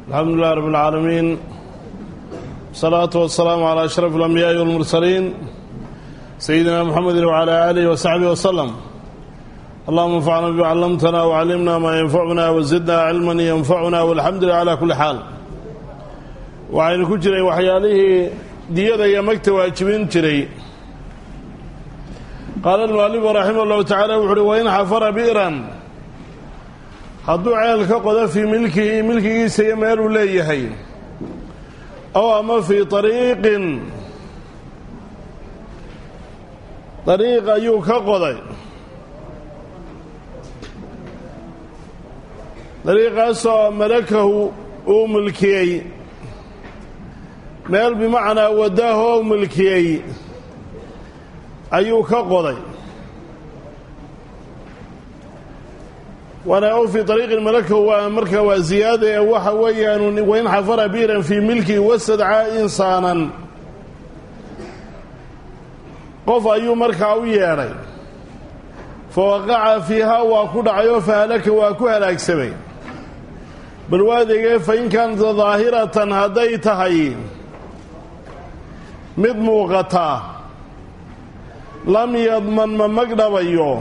alxamdu lilah rab اlcaalamiin wasalaatu wasalaamu calaa ashraf اlambiyaai walmursaliin sayidina muxamedi wcalaa aalihi wasaxbihi wasalam allahuma anfacna bima callamtana wacallimna maa yanfacuna wazidna cilman yanfacuna walxamdu lilah cala kulli xaal waxaynu ku jiray waxyaalihii diyada iyo magta waajibin jiray qaala almualifu raximah llahu tacala wuxu uhi wain xafara bi'ran hadduu ceel ka qodo fii milkihi milkigiisa iyo meeluu leeyahay ow ama fii ariiqin dariiq ayuu ka qoday dariiqaasoo malakahu uu milkiyey meel bimacnaa wadaaho u milkiyey ayuu ka qoday waana ow fii ariiqin malakahu waa marka waa ziyaada ee waxa weeyaan wain xafara biiran fii milki wasadcaa insaanan qof ayuu markaa u yeedhay fa waqaca fiihaa waa ku dhacay oo fahalaka waa ku halaagsamay bal waadeegee fa in kaanat daahiratan hadday tahay mid muuqata lam yadman ma magdhabayo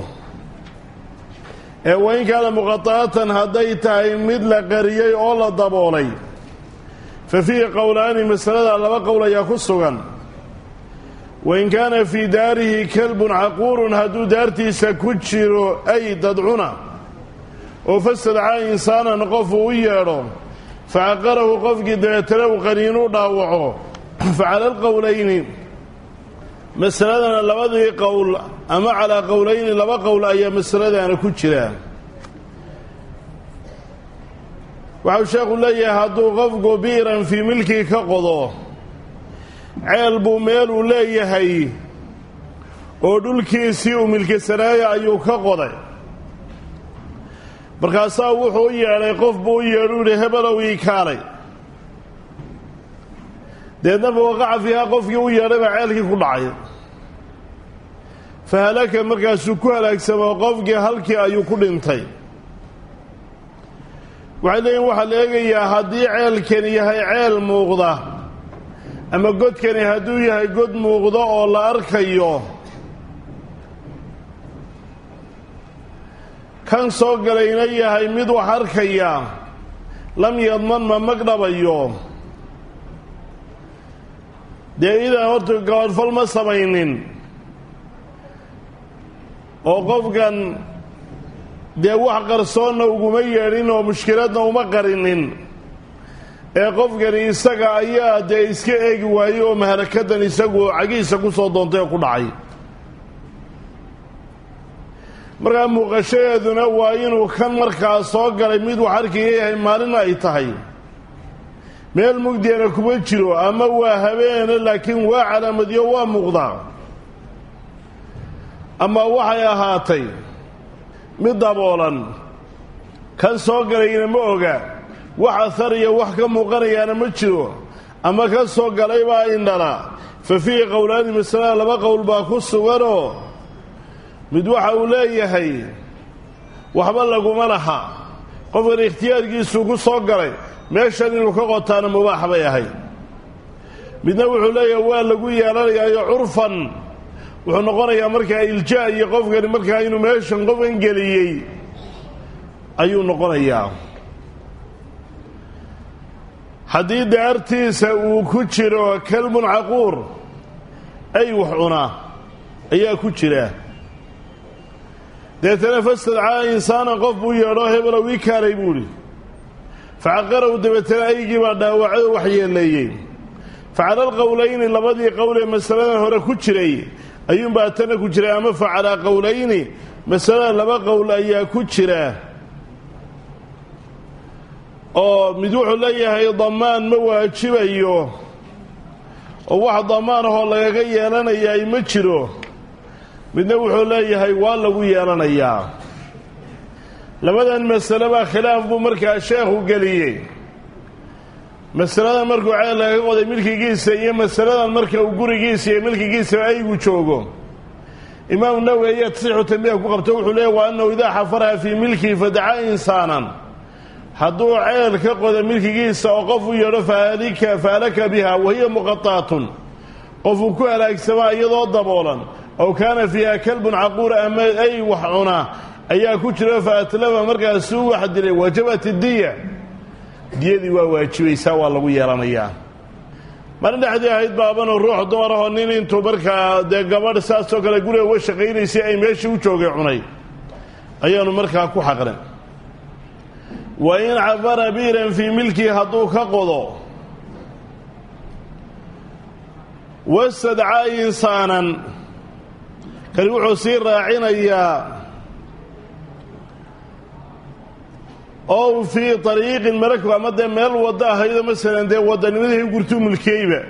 ee wain kaana muqata'atan hadday tahay mid la qariyey oo la daboolay fa fiihi qowlaani masalada laba qowl ayaa ku sugan wain kaana fii daarihi kalbun caquurun hadduu daartiisa ku jiro ay dadcuna oo fasadcaa insaanan qofuu u yeedho facaqarahu qofkii dabeetana u qaniinu dhaawaco fa cala alqowlayni masaladana labadii qowl ama calaa qowlayni laba qowl ayaa masaladaana ku jira waxau sheekhu leeyahay hadduu qofku biiran fii milkii ka qodo ceel buu meel uu leeyahay oo dhulkiisii uu milkisanaayo ayuu ka qoday markaasaa wuxuu u yeedhay qof buu u yeedhu yihi hebelow ii kaalay deedna fa waqaca fiihaa qofkii u yeedhay baa ceelkii ku dhacay fa halaka markaasuu ku halaagsamoo qofkii halkii ayuu ku dhintay waxay leeyihin waxaa la eegayaa haddii ceelkani yahay ceel muuqda ama godkani hadduu yahay god muuqdo oo la arkayo kan soo galayna yahay mid wax arkaya lam yadman ma magdhabayo dee idan horta gabadhfal ma samaynin oo qofkan dee wax qarsoonna uguma yeedhin oo mushkiladna uma qarinin ee qofkani isaga ayaa dee iska eegi waayey oo mahalakadan isagu cagihiisa ku soo doontay oo ku dhacay markaa muuqashadeeduna waa inuu kan markaa soo galay mid wax arkaya yahay maalina ay tahay meel mugdiyana kuma jiro ama waa habeene laakiin waa calaamadiyo waa muuqdaa ama waxay ahaatay mid daboolan kan soo galayna ma oga wax ahariya wax ka muuqanayaana ma jiro ama ka soo galay baa indhala fa fiihi qowlaani masalada laba qowl baa ku suganoo mid waxa uu leeyahay waxba laguma laha qofkan ikhtiyaarkiisuu ku soo galay meeshan inuu ka qotaana mubaax bay ahayd midna wuxuu leeyahay waa lagu yeelanayaayo curfan wuxuu noqonayaa markaa iljaa iyo qofkani markaa inuu meeshan qofkan geliyey ayuu noqonayaa haddii daartiisa uu ku jiro kalbun caquur ay wax cunaa ayaa ku jira deetana fastadcaa insaanan qof buu yeedho hebelow ii kaalay buu idhi facaqarahu dabeetana aygii baa dhaawacdo wax yeeleeyey fa cala alqowlayni labadii qowl ee masaladan hore ku jiray ayuunbaa tana ku jiray ama fa calaa qowlayni masalada laba qowl ayaa ku jira oo mid wuxuu leeyahay damaan ma waajibayo oo wax damaan ahoo lagaga yeelanayaa ma jiro midna wuxuu leeyahay waa lagu yeelanayaa labadan masale baa khilaaf buu markaa sheekhu geliyey masaladan markuu ceel laga qoday milkigiisa iyo masaladan marka uu gurigiisa iyo milkigiisa aygu joogo imaamu nawowi ayaa tasixu tambiha ku qabta wuxuu leeyahy wa annahu idaa xafaraha fii milkihi fadacaa insaanan hadduu ceel ka qoda milkigiisa oo qof u yeedho faalika faalaka biha wahiya muqataatun qofuu ku halaagsamaa iyadoo daboolan ow kaana fiiha kalbun caquura ama ay wax cunaa ayaa ku jira fa atlaba markaasuu wax dilay wajabat diya diyadii waa waajibaysaa waa lagu yeelanayaa malin dhexdii ahayd baabanoo ruux dumarahoo nin intuu markaa dee gabadh saasoo kale guriga uga shaqaynaysay ay meeshii u joogay cunay ayaanu markaa ku xaqrin wa in cabara biiran fii milkii hadduu ka qodo wastadcaa insaanan kani wuxuu sii raacinayaa ow fii ariiqin maraku ama dee meel waddo ahaydo masalan dee wadanimadii gurtuu mulkiyeyba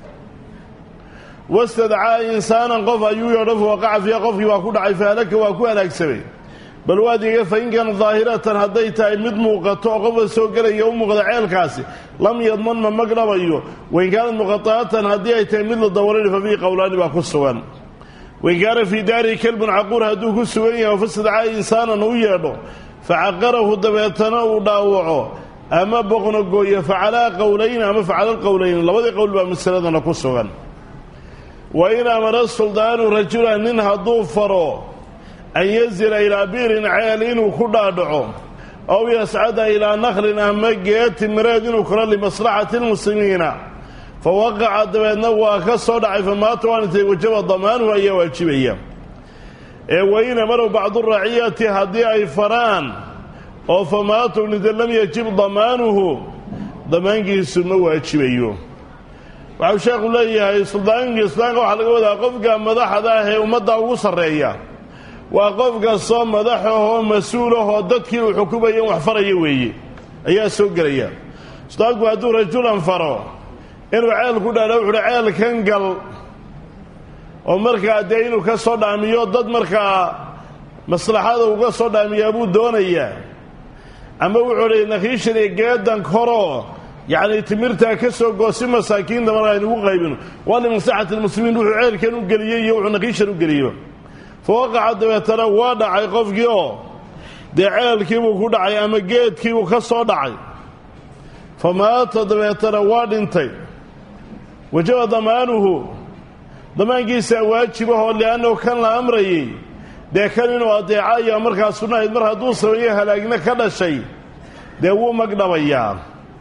wastadcaa insaanan qof ayuu yeedho fawaqaca fiiha qofkii waa ku dhacay fahalaka waa ku halaagsamay bal waadiga fa in kaana daahiratan hadday tahay mid muuqato oo qofka soo gelaya u muuqda ceelkaasi lam yadman ma magdhabayo wain kaanat muqata'atan haddii ay tahay mid la dawalan fa fiihi qowlaani baa ku sugan wain kaana fii daarihi kalbun caquur hadduu ku sugan yahay fastadcaa insaanan u yeedho facaqarahu dabeetana uu dhaawaco ama boqnogooyo facalaa qowlayn ama facala qowlayn labadii qowl baa masaladana ku sugan wa in amara suldaanu rajulan nin hadduu faro an yazila ilaa biirin ceel inuu ku dhaadhaco ow yascada ilaa nakhlin ama geeti mireed inuu koro limaslaxati lmuslimiina fa waqaca dabeedna waa ka soo dhacay famaata waan intay wajaba damaanuhu ayaa waajibaya ee wain amarow bacdu raciyati haddii ay faraan oo famaatow ninte lam yajib damaanuhu damaankiisu ma waajibayo waxau sheekhu leeyahay suldaanki suldaanka waxaa laga wadaa qofka madaxda ah ee ummadda ugu sarreeya waa qof kastoo madaxahoo mas-uulahoo dadkii uu xukumaya in wax faraya weeye ayaa soo gelaya suldaanku hadduu rajulan faro inuu ceel ku dhaadha wuxuuhi ceelkan gal oo markaa dee inuu ka soo dhaamiyo dad markaa maslaxada uga soo dhaamiyaa buu doonayaa ama wuxuu dhi nakhiishan iyo geedan koroo yacni timirtaa ka soo goosi masaakiinta markaa aynugu qaybino waa limaslaxati lmuslimiin wuxuu ceelkan u geliyey iyo wuxuu nakhiishan u geliyeyba fa waqaca dabeetana waa dhacay qofkii oo dee ceelkiibuu ku dhacay ama geedkiibuu ka soo dhacay fa maata dabeetana waa dhintay wajaba damaanuhu damaankiisaa waajibahoo li'annahu kan la amrayay dee kan inuu adeeco ayaa markaa sunnahayd mar hadduu sameeyo halaagna ka dhashay dee wuu magdhabayaa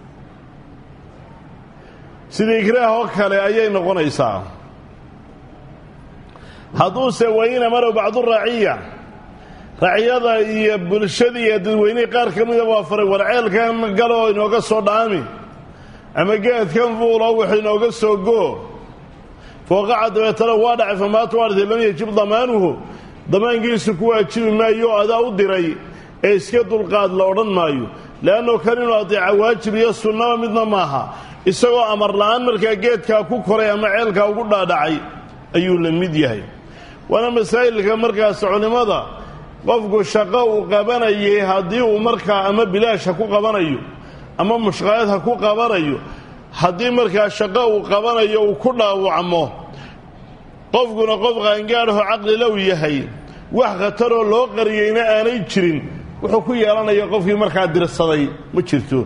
sida ikraah oo kale ayay noqonaysaa hadduuse wayna marow bacdu raciya raciyada iyo bulshadii iyo dadweynihii qaar ka mida waa faray war ceelkan galoo inooga soo dhaami ama geedkan fuulo wax inooga soo goo fawaqaca dabeetana waa dhacay famaata waartay lam yajib damaanuhu damaankiisu ku waajibi maayo adaa u diray ee iska dulqaad la odhan maayo le'annuu kan inuu adeeca waajib iyo sunnaba midna maaha isagoo amar la'aan markaa geedkaa ku koray ama ceelkaa ugu dhaadhacay ayuu la mid yahay waana masaa'ilka markaas culimmada qofku shaqo uu qabanayay haddii uu markaa ama bilaash ha ku qabanayo ama mushqaayad ha ku qabanayo haddii markaa shaqo uu qabanayo uu ku dhaawacmo qofkuna qof qaangaadhoo caqlilow yahay wax khataroo loo qariyeyna aanay jirin wuxuu ku yeelanaya qofkii markaa dirsaday ma jirto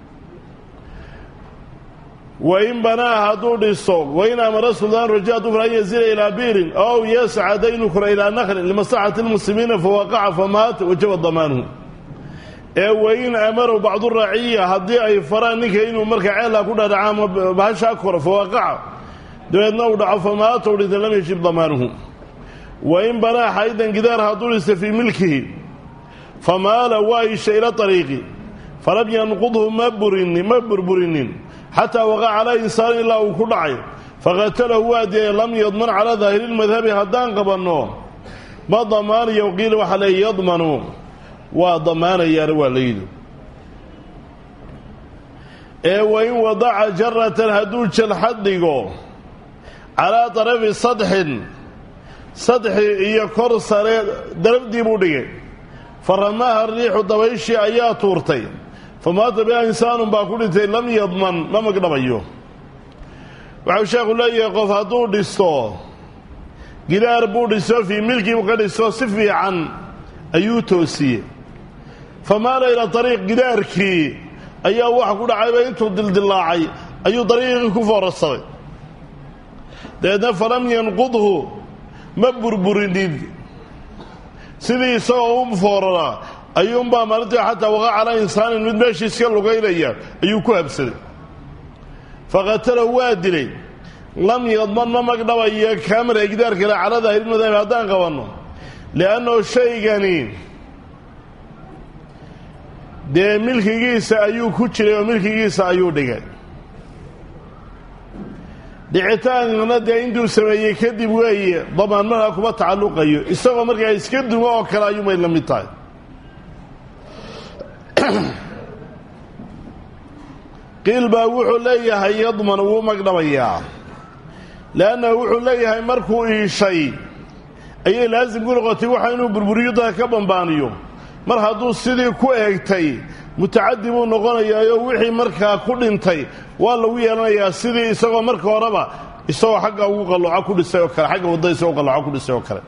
wain banaa hadduu dhiso wain amara suldaan raja hadduu far an yazila ilaa biirin ow yascada inuu koro ilaa nakhlin limaslaxati lmuslimiina fawaqaca famaata wajaba damaanuhu ee wain amarow bacdu raciya haddii ay faraan ninka inuu markaa ceelaa ku dhadhaca ama bahashaa koro fawaqaca dabeedna uu dhaco famaata u dhinta lam yajib damaanuhu wain banaa xaydan gidaar hadduu dhista fii milkihi famaala waa isha ila ariiqi falam yanqudhu ma burinin ma burburinin xataa waqaca calaa insaan ilaa uu ku dhacay faqatalahu waa dilay lam yadman calaa daahiri lmadhabi haddaan qabanno ma damaanayo qiila waxaa leey yadmanu waa damaanayaana waa layidhi ee wain wadaca jaratan hadduu jalxad dhigo calaa darafi sadxin sadxi iyo kor sare darafdii buu dhigay fa ramaaha riixu dabayshii ayaa tuurtay famaata biha insaanun baa ku dhintay lam yadman ma magdhabayo waxau sheekhu leeyahay qof hadduu dhisto gidaar buu dhiso fii milkii buu ka dhisto si fiican ayuu toosiyey famaala ila ariiq gidaarkii ayaa waxa ku dhacayba intuu dildillaacay ayuu dariiqii ku foorarsaday dabeedna falam yanqudhu ma burburinin sidii isagoo u fooraraa ayuunbaa maalintii xataa waqa calaa insaanin mid meeshii iska lugaynaya ayuu ku habsaday faqatalahu waa dilay lam yadman ma magdhabayo kaamara gidaarkale calaa daahirmadahab haddaan qabanno li'annahu shaygani dee milkigiisa ayuu ku jiray oo milkigiisa ayuu dhigay dhicitaankana dee intuu sameeyey kadib weeye damaan markaa kuma tacalluqayo isagoo markaa iska dumo oo kale ayuumay la mid tahay qiil baa wuxuu leeyahay yadman wuu magdhabayaa leannahu wuxuu leeyahay markuu iishay ayay laasim ku noqotay waxa inuu burburiyo dadka ka bambaaniyo mar hadduu sidii ku eegtay mutacadi buu noqonayaayoo wixii markaa ku dhintay waa lagu yeelanayaa sidii isagoo marka horeba isagoo xagga ugu qalooco ku dhisay oo kale xagga waddada isagoo qalooco ku dhisay oo kale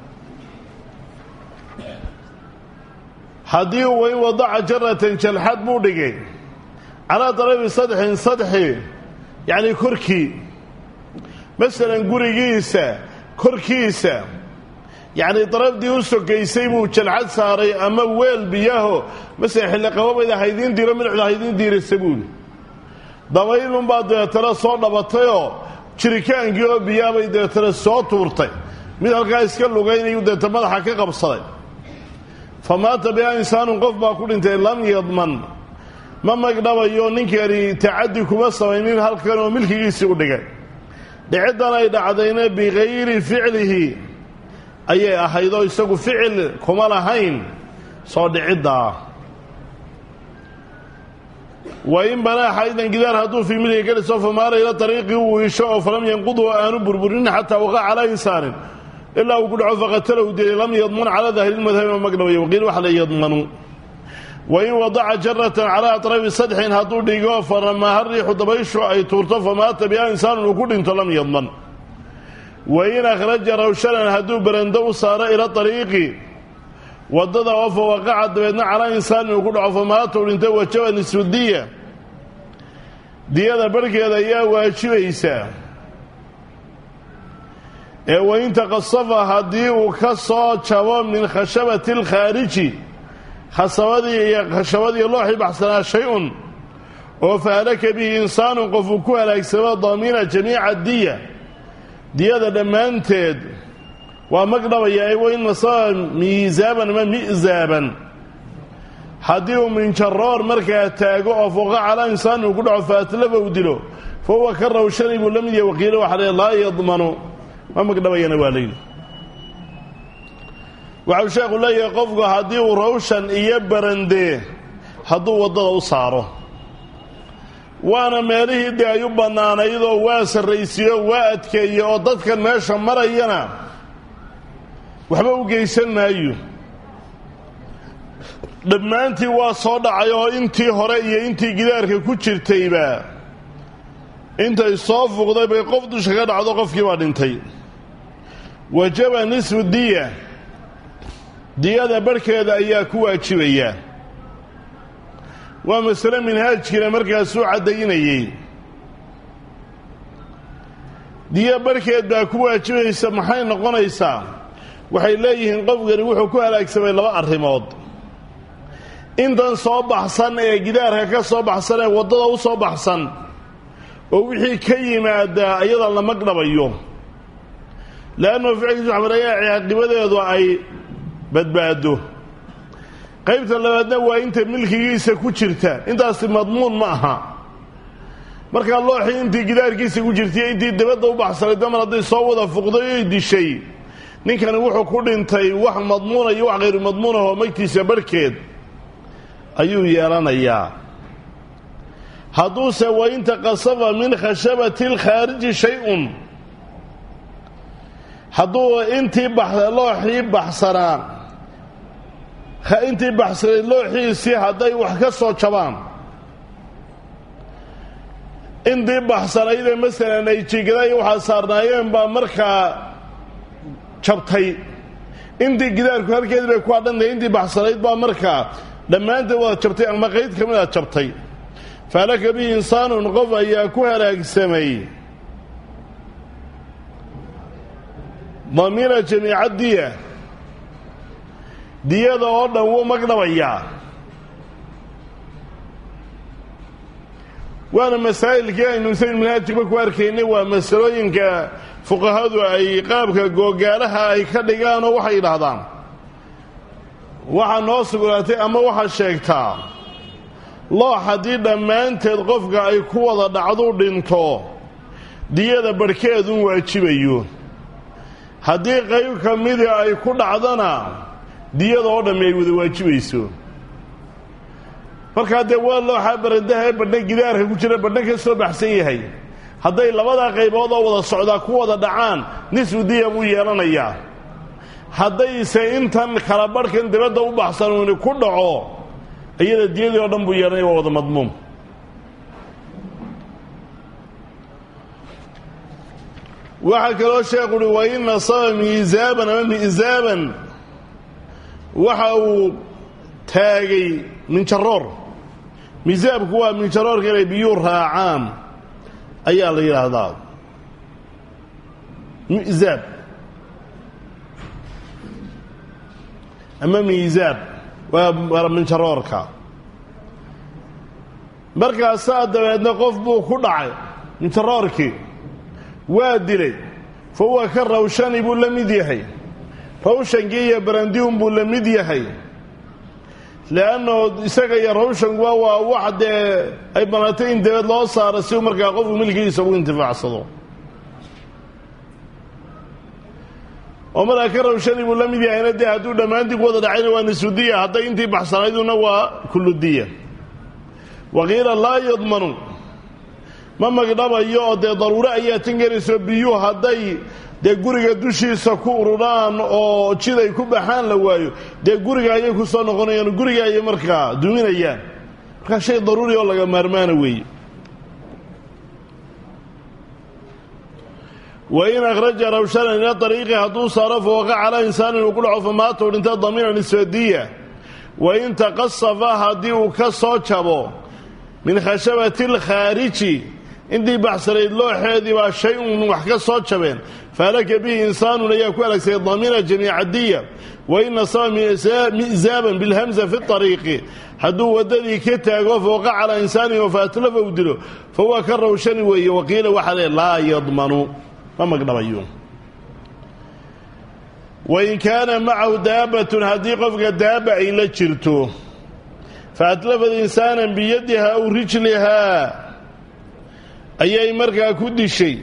haddii uu in wadaca jaratan jalxad buu dhigay calaa darabi sadxin sadxi yacnii korkii masalan gurigiisa korkiisa yacnii darabdii u sokaysay buu jalxad saaray ama weel biyaho masalan xilli qababayda haydiin diiro midhcda haydiin diirasa buuli dabaylunbaa dabeetana soo dhabatayoo jirikaankii oo biyaabay dabeetana soo tuurtay mid halkaa iska lugaynayu dabeeta madaxa ka qabsaday fa maata bihaa insaanun qof baa ku dhintay lam yadman ma magdhabayo ninkani tacaddi kuma samaynin halkan oo milkigiisii u dhigay dhiciddan ay dhacdayna bikayri ficlihi ayay ahaydoo isagu ficil kuma lahayn soo dhiciddaa wa in banaaxa idan gidaar hadduu fii milki ka dhiso famaala ila ariiqii uu iisho oo falam yanqudhu aanu burburinin xataa waqaca calaa insaanin ilaa uu ku dhaco faqatalahu dilay lam yadman calaa daahiriilmadhabi ma magdhabaya waqiil waxa la yadmanu wain wadaca jaratan calaa atrafi sadxin hadduu dhigo faramaaha riixu dabayshu ay tuurto famaata biha insaanun uu ku dhinto lam yadman wain akhraja rawshanan hadduu berando u saaro ila ariiqi waddada oo fa waqaca dabeedna calaa insaanin uu ku dhaco famaata uu dhintay wajaba nisfu diya diyada barhkeeda ayaa waajibaysaa ee wain taqasafa haddii uu ka soo jabo min khashabati alkhaariji khasabadii iyo khashabadii looxii baxsanaa shay-un oo fahalaka bihi insaanun qof uu ku halaagsamo damiina jamiica diya diyada dhammaanteed waa magdhabaya ee wain nasaba miisaaban ama mi'zaaban haddii uu minjaroor markaa taago oo fooqa calaa insaanin uu ku dhaco faatlafa uu dilo fa huwa ka rawshani buu la mid yahay waqiilo waxa le laa yadmanu ma magdhabayana waa layidhi waxau sheekhu leeyahay qofku haddii uu rawshan iyo barandee hadduu waddada u saaro waana meelihii dee ay u bannaanaydoo waa sarraysiiyo waa adkeeye oo dadkan meesha marayana waxba u geysan maayo dhammaantii waa soo dhacay oo intii hore iyo intii gidaarka ku jirtayba intay soo fuqday bay qof dusha ka dhacdo qofkii baa dhintay wajaba nisfu diya diyada barhkeeda ayaa ku waajibaya waa masale minhaajkiina markaasuu caddaynayey diya barhkeed baa ku waajibaysa maxay noqonaysaa waxay leeyihiin qofkani wuxuu ku halaagsamay laba arrimood intan soo baxsan ee gidaarka ka soo baxsan ee waddada u soo baxsan oo wixii ka yimaadaa ayada la magdhabayo leannu ficilkiisu axmed ayaa caaqibadeedu ay badbaado qaybta labaadna waa inta milkigiisa ku jirta intaasi madmuun ma aha markaa looxii intii gidaarkiisa ku jirtay intii dabadda u baxsanay damar hadday soo wada fuqday oy dishay ninkani wuxuu ku dhintay wax madmuuna iyo wax khayru madmuunahoo magtiisa barhkeed ayuu yeelanayaa hadduuse wain taqasafa min khashabati alkhaariji shay-un hadduu intii looxii baxsanaa intii baxsanay looxiisii hadday wax ka soo jabaan intii baxsanaydee masalan ay jiigada iyo waxaa saarnaayeen baa markaa jabtay intii gidaarku halkeedii bay ku adhantahay intii baxsanayd baa markaa dhammaanteed waad jabtay ama qayd ka midaad jabtay fahalaka bihi insaanun qof ayaa ku halaagsamay damiina jamiica diya diyada oo dhan wuu magdhabayaa waana masaa'ilkii aynu isayn manhaajigba ku arkaynay waa masalooyinka fuqahadu ay qaabka googaalaha ay ka dhigaanoo waxay yidhaahdaan waxaa noo sugnaatay ama waxaa sheegtaa loox haddii dhammaanteed qofka ay ku wada dhacdu dhinto diyada barhkeedun waajibayo haddii qayb ka midii ay ku dhacdana diyada oo dhammi ay wada waajibayso markaa dee waa looxaa barandaha ee badhna gidaarka ku jira badhna ka soo baxsan yahay hadday labadaa qaybood oo wada socdaa ku wada dhacaan nisfu diya buu yeelanayaa haddayse intan kala barhkan dibadda u baxsanuuni ku dhaco iyada diyadii oo dhan buu yeelanaya waa wada madmuum waxaa kaloo sheekhu uhi wa in nasaba miisaaban ama mi'saaban waxa uu taagay minjaroor miisaabku waa minjaroorka inay biyuu raacaan ayaa la yidhaahdaa mi'saab ama miisaab waa minjaroorka markaasaa dabeedna qof buu ku dhacay minjaroorkii waa dilay fa huwa ka rawshani buu la mid yahay rawshankii iyo barandiun buu la mid yahay le'anno isaga iyo rawshankuba waa wax dee ay banaatay in dabeed loo saaro si uu markaa qofku milkigiisa ugu intifaacsado oo markaa ka rawshani buu la mid yahayna dee hadduu dhammaantii ku wada dhacayna waa nisudiya hadday intii baxsanayduna waa kulludiya waqiila laa yadmanu ma magdhabayo oo dee daruuro ayaa tan gelayso biyuu hadday dee guriga dushiisa ku ururaan oo jid ay ku baxaan la waayo dee guriga ayay ku soo noqonayaan guriga ayay markaa duminayaan markaa shay daruuri oo laga maarmaana weeye wain akhraja rawshanan ila ariiqi hadduu saaro fawqa calaa insaanin uu ku dhaco famaata u dhinta damiina nisfadiya wain taqasafa haddii uu ka soo jabo min khashabati alkhaariji intii baxsanayd looxeedii baa shay-un wax ka soo jabeen fahalaka bihi insaanun ayaa ku halaagsaday damiina jamiica diya wain nasaba mi'saaban bilhamza fi ariiqi hadduu waddadii ka taago fawqa calaa insaanin faatlafa u dilo fa huwa ka rawshani weeye waqiila waxaa le laa yadmanu ma magdhabayo wain kaana macahu daabbatun haddii qofka daaba ay la jirto faatlafad insaanan biyadiha aw rijlihaa ayay markaa ku dishay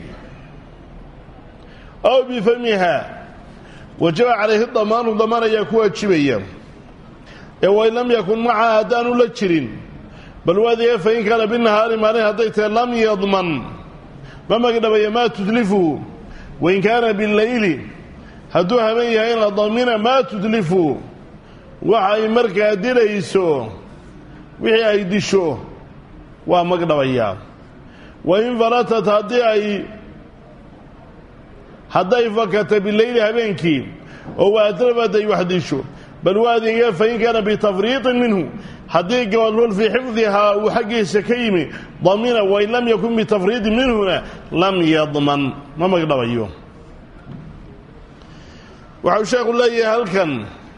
aw bifamiha wajaba calayhi damaanu damaan ayaa ku waajibaya ee wain lam yakun macaha haddaanu la jirin bal waadiga fain kaana binahaari maalin hadday tahay lam yadman ma magdhabaya maa tudlifuhu wain kaana billayli hadduu haben yahay in la damina maa tudlifu waxa ay markaa dilayso wixii ay disho waa magdhabayaa wain falatat haddii ay hadday fakata bileyli habeenkii oo waadrabad ay wax disho bal waadiga fain kaana bitafriiطin minhu haddii gabadhul fii xifdihaa uu xaggiisa ka yimi damina wain lam yakun bitafriiطin minhuna lam yadman ma magdhabayo waxau sheekhu leeyahay halkan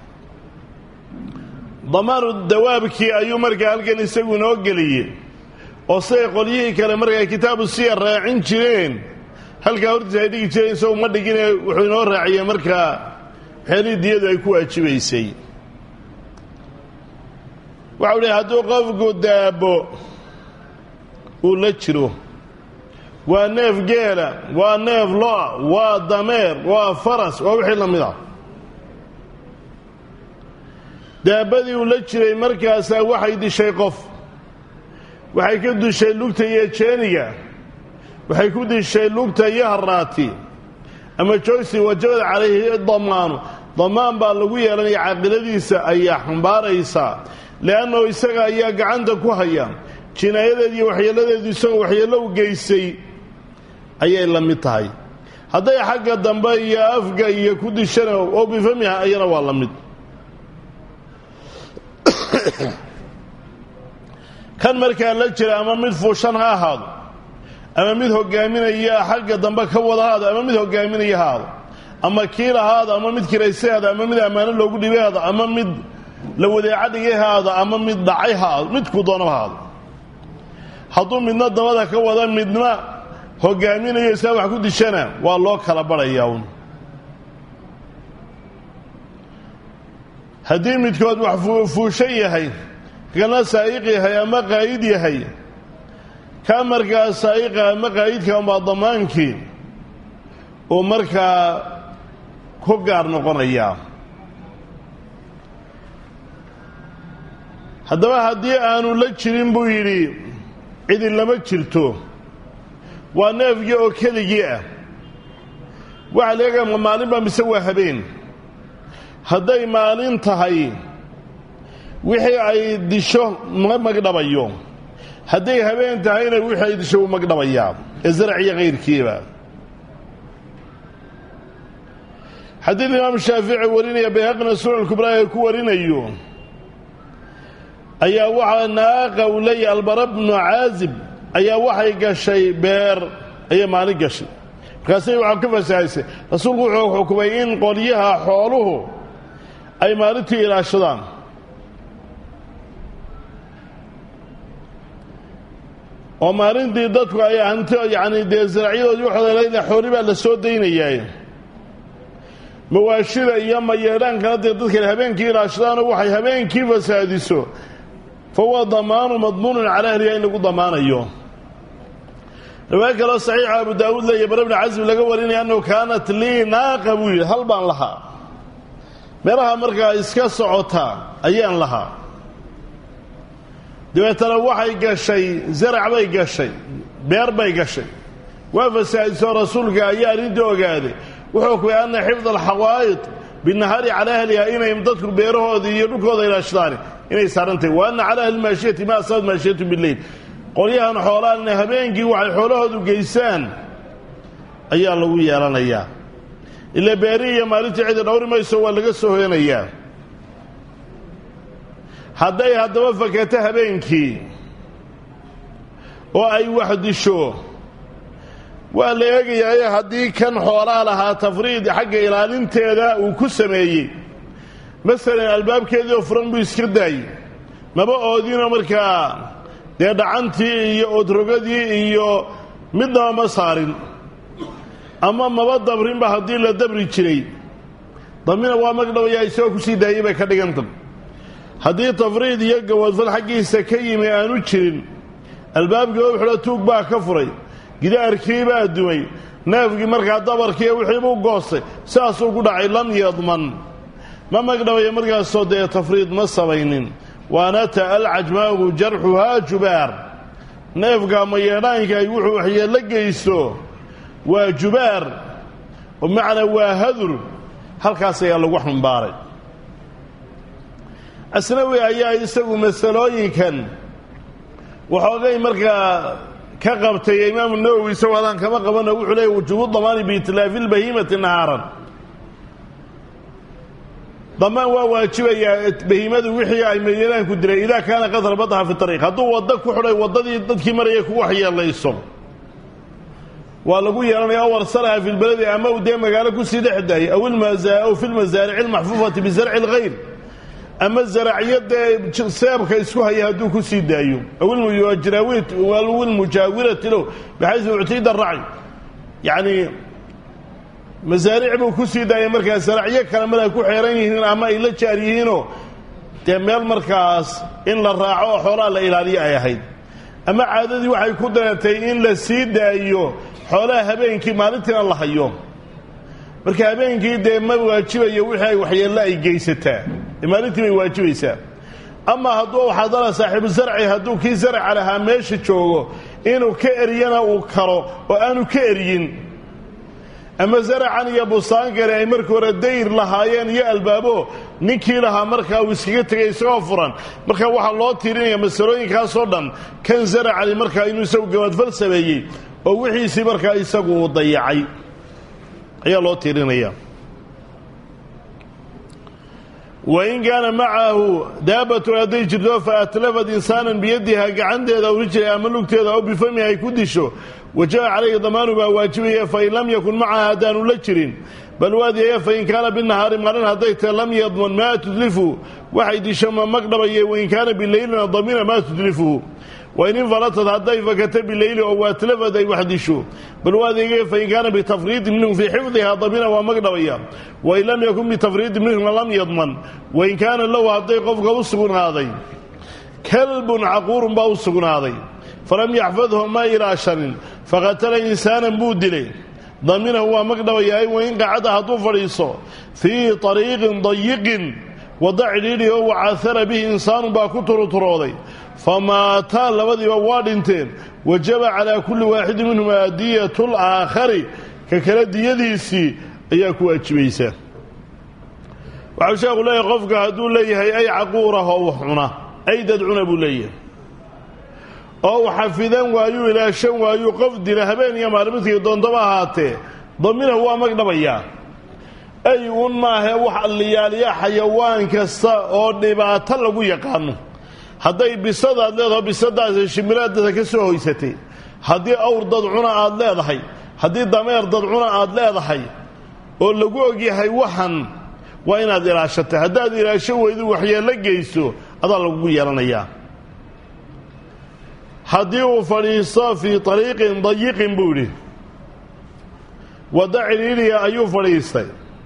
damaanu dawaabkii ayuu markaa halkan isagu inoo geliyey oo siday qolyihii kale markaa kitaabu siya raacin jireen halkaa hortiisa ay dhigi jireen isagu ma dhigine wuxuu inoo raaciyey markaa xeelihii diyadu ay ku waajibaysay waxau lehy hadduu qofku daabo uu la jiro waa neef geela waa neef lo-a waa dameer waa faras waa wixii la mid ah daabadii uu la jiray markaasaa waxay dishay qof waxay ka dishay lugta iyo jeeniga waxay ku dishay lugta iyo haraati ama joysi wajabad calayhi damaanu damaan baa lagu yeelanaya caaqiladiisa ayaa xambaaraysaa le'annahu isaga ayaa gacanta ku haya jinaayadeed iyo waxyeeladeedu isagoo waxyeello u geysay ayay la mid tahay hadday xagga dambe iyo afga iyo ku dishana oo bifamiha ayana waa la mid kan markaa la jira ama mid fuushan ha ahaado ama mid hogaaminaya xagga dambe ka wada haado ama mid hogaaminaya ha aado ama kiil ahaado ama mid kiraysa haado ama mid ammaano loogu dhibay haado ama mid la wadeeca dhigay haado ama mid dhacay haado midku doonaba haado hadduu midna dabada ka wada midna hogaaminayo isaa wax ku dishana waa loo kala badhayaa un haddii midkood wax fuushan yahay kana saa'iq yahay ama qaa'id yahay ka markaa saa'iqa ama qaa'idka umbaa damaankii uu markaa ku gaar noqonayaa haddaba haddii aanu la jirin buu yidhi cidi lama jirto waa neefgii oo keligii ah waxaa leegaha ma maalinba mise waa habeen hadday maalin tahay wixii ay disho ma magdhabayo hadday habeen tahayna wixii ay disho wuu magdhabayaa ee zarac iyo kayrkiiba xadiid imaam shaafici warinaya bayhaqina sunan kubraa ee ku warinayo ayaa waxaa naaqa uu leeyahy albara bnu caazib ayaa waxay gashay beer ayay maalin gashay markaasay waxaa ka fasahaysay rasuulku wuxuu xukumay in qolyaha xooluhu ay maalintii ilaashadaan oo maalintii dadku ay hanti yacni dee zaracyadoodii waxooda leedahay xooli baa la soo daynayaa mawaashida iyo mayeedhaankana dee dadkan habeenkii ilaashadaanoo waxay habeenkii fasaadiso fa huwa damaanu madmuunun calaa ahliha in lagu damaanayo riwaayo kaloo saxiixa abu daawuud leeya bare bni casmi laga warinaya annahu kaanat lii naaqa buu yidhi hal baan lahaa meelaha markaa iska socota ayaan lahaa dabeetana waxay gashay zarac bay gashay beer bay gashay waa fasaadiso rasuulka ayaa arrintii ogaaday wuxuu kuway anna xifda alxawaa'id binahaari calaa ahliha inay dadku beerahoodii iyo dhulkooda ilaashadaani inay saarantahay wa anna calaa ahli maashiyati ma asabat maashiyatu bileyl qolyahan xoolaanna habeenkii waxay xoolahoodu geysaan ayaa lagu yeelanayaa ila beeri iyo maalintii cidi dhowri mayso waa laga soo hoyanayaa hadday haddaba fakato habeenkii oo ay wax disho waa la eegayaa haddii kan xoolaa lahaa tafriid xagga ilaalinteeda uu ku sameeyey masalan albaabkeedii oo furan buu iska daayey maba oodinoo markaa dee dhacantii iyo odrogadii iyo midnaba ma saarin ama maba dabrinba haddii la dabri jiray damina waa magdhabayaa isagoo kusii daayey bay ka dhiganta haddii tafriid iyo gawadfal xaggiisa ka yimi aanu jirin albaabkii oo wuxuuha tuug baa ka furay gidaarkii baa dumay neefkii markaa dabarkiiyo wixiibuu goostay saasuu ku dhacay lam yadman ma magdhabaya markaasoo dee tafriid ma samaynin waanata alcajmaagu jarxuhaa jubaar neefka mayeedhaankaay wuxuu waxyeello geysto waa jubaar oo macnaa waa hadur halkaas ayaa lagu xambaaray asnawi ayaa isagu masalooyinkan waxoogay markaa ka qabtay imaamu nawowi isagoo adaan kama qabano wuxuu leeyay wujuubu damaani biitilaafi lbahiimati nahaaran damaan waa waajibayaa bahiimadu wixii ay mayeelaanku dilay idaa kaana qad rabadaha fi ariiq hadduu waddo ku xidhay waddadii dadkii maraya ku waxyeelayso waa lagu yeelanaya o warsalaha fi lbaladi ama u dee magaalo kusii dhex daayay aw fi lmasaarici almaxfuufati bizarci اlkhayr ama zaracyo dee seebka isku haya hadduu ku sii daayo awilmujaawirati low baxaysu uctiida racy yacni masaaric buu ku sii daayay markaa zaracyo kale mar ay ku xeeran yihiin ama ay la jaar yihiinoo dee meel markaas in la raaco oo xoolaha la ilaaliyo ay ahayd ama caadadii waxay ku dareentay in la sii daayo xoolaha habeenkii maalintiina la hayo marka habeenkii dee ma waajibayo wixii ay waxyeello ay geysataa maalintii bay waajibaysaa ama hadduu xadara saaxiibu zarci hadduu kii zarca lahaa meesha joogo inuu ka eryana uu karo oo aanu ka eryin ama zaracan iyo busaankani ay markii hore dayr lahaayeen iyo albaabo ninkii lahaa markaa uu iskaga tegay isagoo furan marka waxaa loo tiirinaya masalooyinkaasoo dhan kan zaracani markaa inuu isagu gabaadfal sameeyey oo wixiisii markaa isagu uu dayacay ayaa loo tiirinaya wain kaana macahu daabatun hadday jirto fa atlafat insaanan biyadiha gacanteeda uli jiray ama lugteeda aw bifamiha ay ku disho wajaba calayhi damaanu baa waajibaya fain lam yakun macaha haddaanu la jirin bal waadiyaya fain kaana binahaari maalin hadday tahe lam yadman maa tudlifu waxay disho ma magdhabaye wain kaana bileylina damina maa tudlifuhu wain infalatad hadday fakata bileyli oo waatlafad ay wax disho bal waadeegaya fain kaana bitafriidin minhum fii xifdihaa damina waa magdhabaya wain lam yakun bitafriidin minhum lam yadman wain kaana lahu hadday qofka u sugnaaday kalbun caquurun baa u sugnaaday falam yaxfadhu ma ilaashanin faqatala insaanan buu dilay daminahu waa magdhabayaa wain qacada hadduu fadhiiso fii طariiqin dayiqin wadda cidhiidhi oo wacahara bihi insaanun baa ku turuturooday famaataa labadiiba waa dhinteen wajaba calaa kulli waaxidin minhumaa diyatu laakhari ka kale diyadiisii ayaa ku waajibaysa waxau sheekhu leeyahay qofka hadduu leeyahay ay caquurah oo wax cuna ay dad cuna buu leeyahay oo uu xafidan waayuu ilaashan waayuu qof dila habeen iyo maalmidkii doontaba ahaatee daminahu waa magdhabayaa ay un maahe wax alliyaaliya xayawaan kasta oo dhibaato lagu yaqaano hadday bisadaad leedaho bisadaasi shimiraadada ka soo hoysatay haddii awr dad cuna aad leedahay haddii dameer dad cuna aad leedahay oo lagu ogyahay waxan waa inaad ilaashatay haddaad ilaasho weydu waxyeello geyso adaa lagugu yeelanayaa haddii uu fadhiisto fii ariiqin dayiqin buu idhi wadda cidhiidhiya ayuu fadhiistay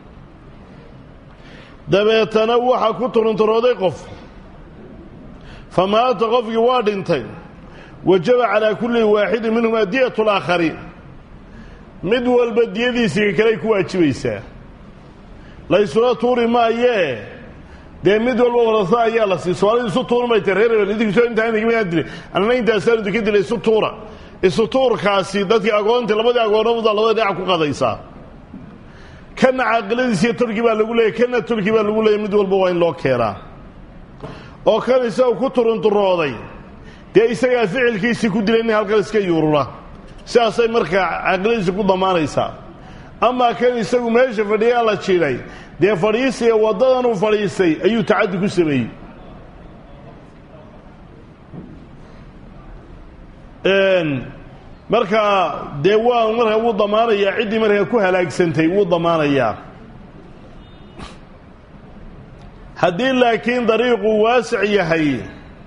dabeetana waxa ku turunturooday qof famaata qofkii waa dhintay wajaba calaa kulli waaxidin minhumaa diyat laakhari mid walba diyadiisii ka kaley ku waajibaysaa laysula tuuri maayee dee mid walba warasa ayaa la sii soomaalida isu tuurmay ta reer hebel idinkusoo intaanigmaan dilay annana intaasaanu idinka dilay isu tuura isu tuurkaasi dadkii agoontii labadii agoonnabuda labada dhinac ku qadaysaa kana caaqiladiisiiyo turki baa lagu leeyay kana turki baa lagu leeyay mid walba waa in loo keenaa oo kan isagu ku turunturooday dee isagaa ficilkiisii ku dilay nin halkan iska yuurura sidaasay markaa caaqiladiisi ku damaanaysaa amaa kan isagu meesha fadhiyaa la jidhay dee fadhiisiga waddadan uu fadhiistay ayuu tacaddi ku sameeyey markaa dee waa markaa wuu damaanayaa ciddii markaa ku halaagsantay wuu damaanayaa haddii laakiin dariiquu waasic yahay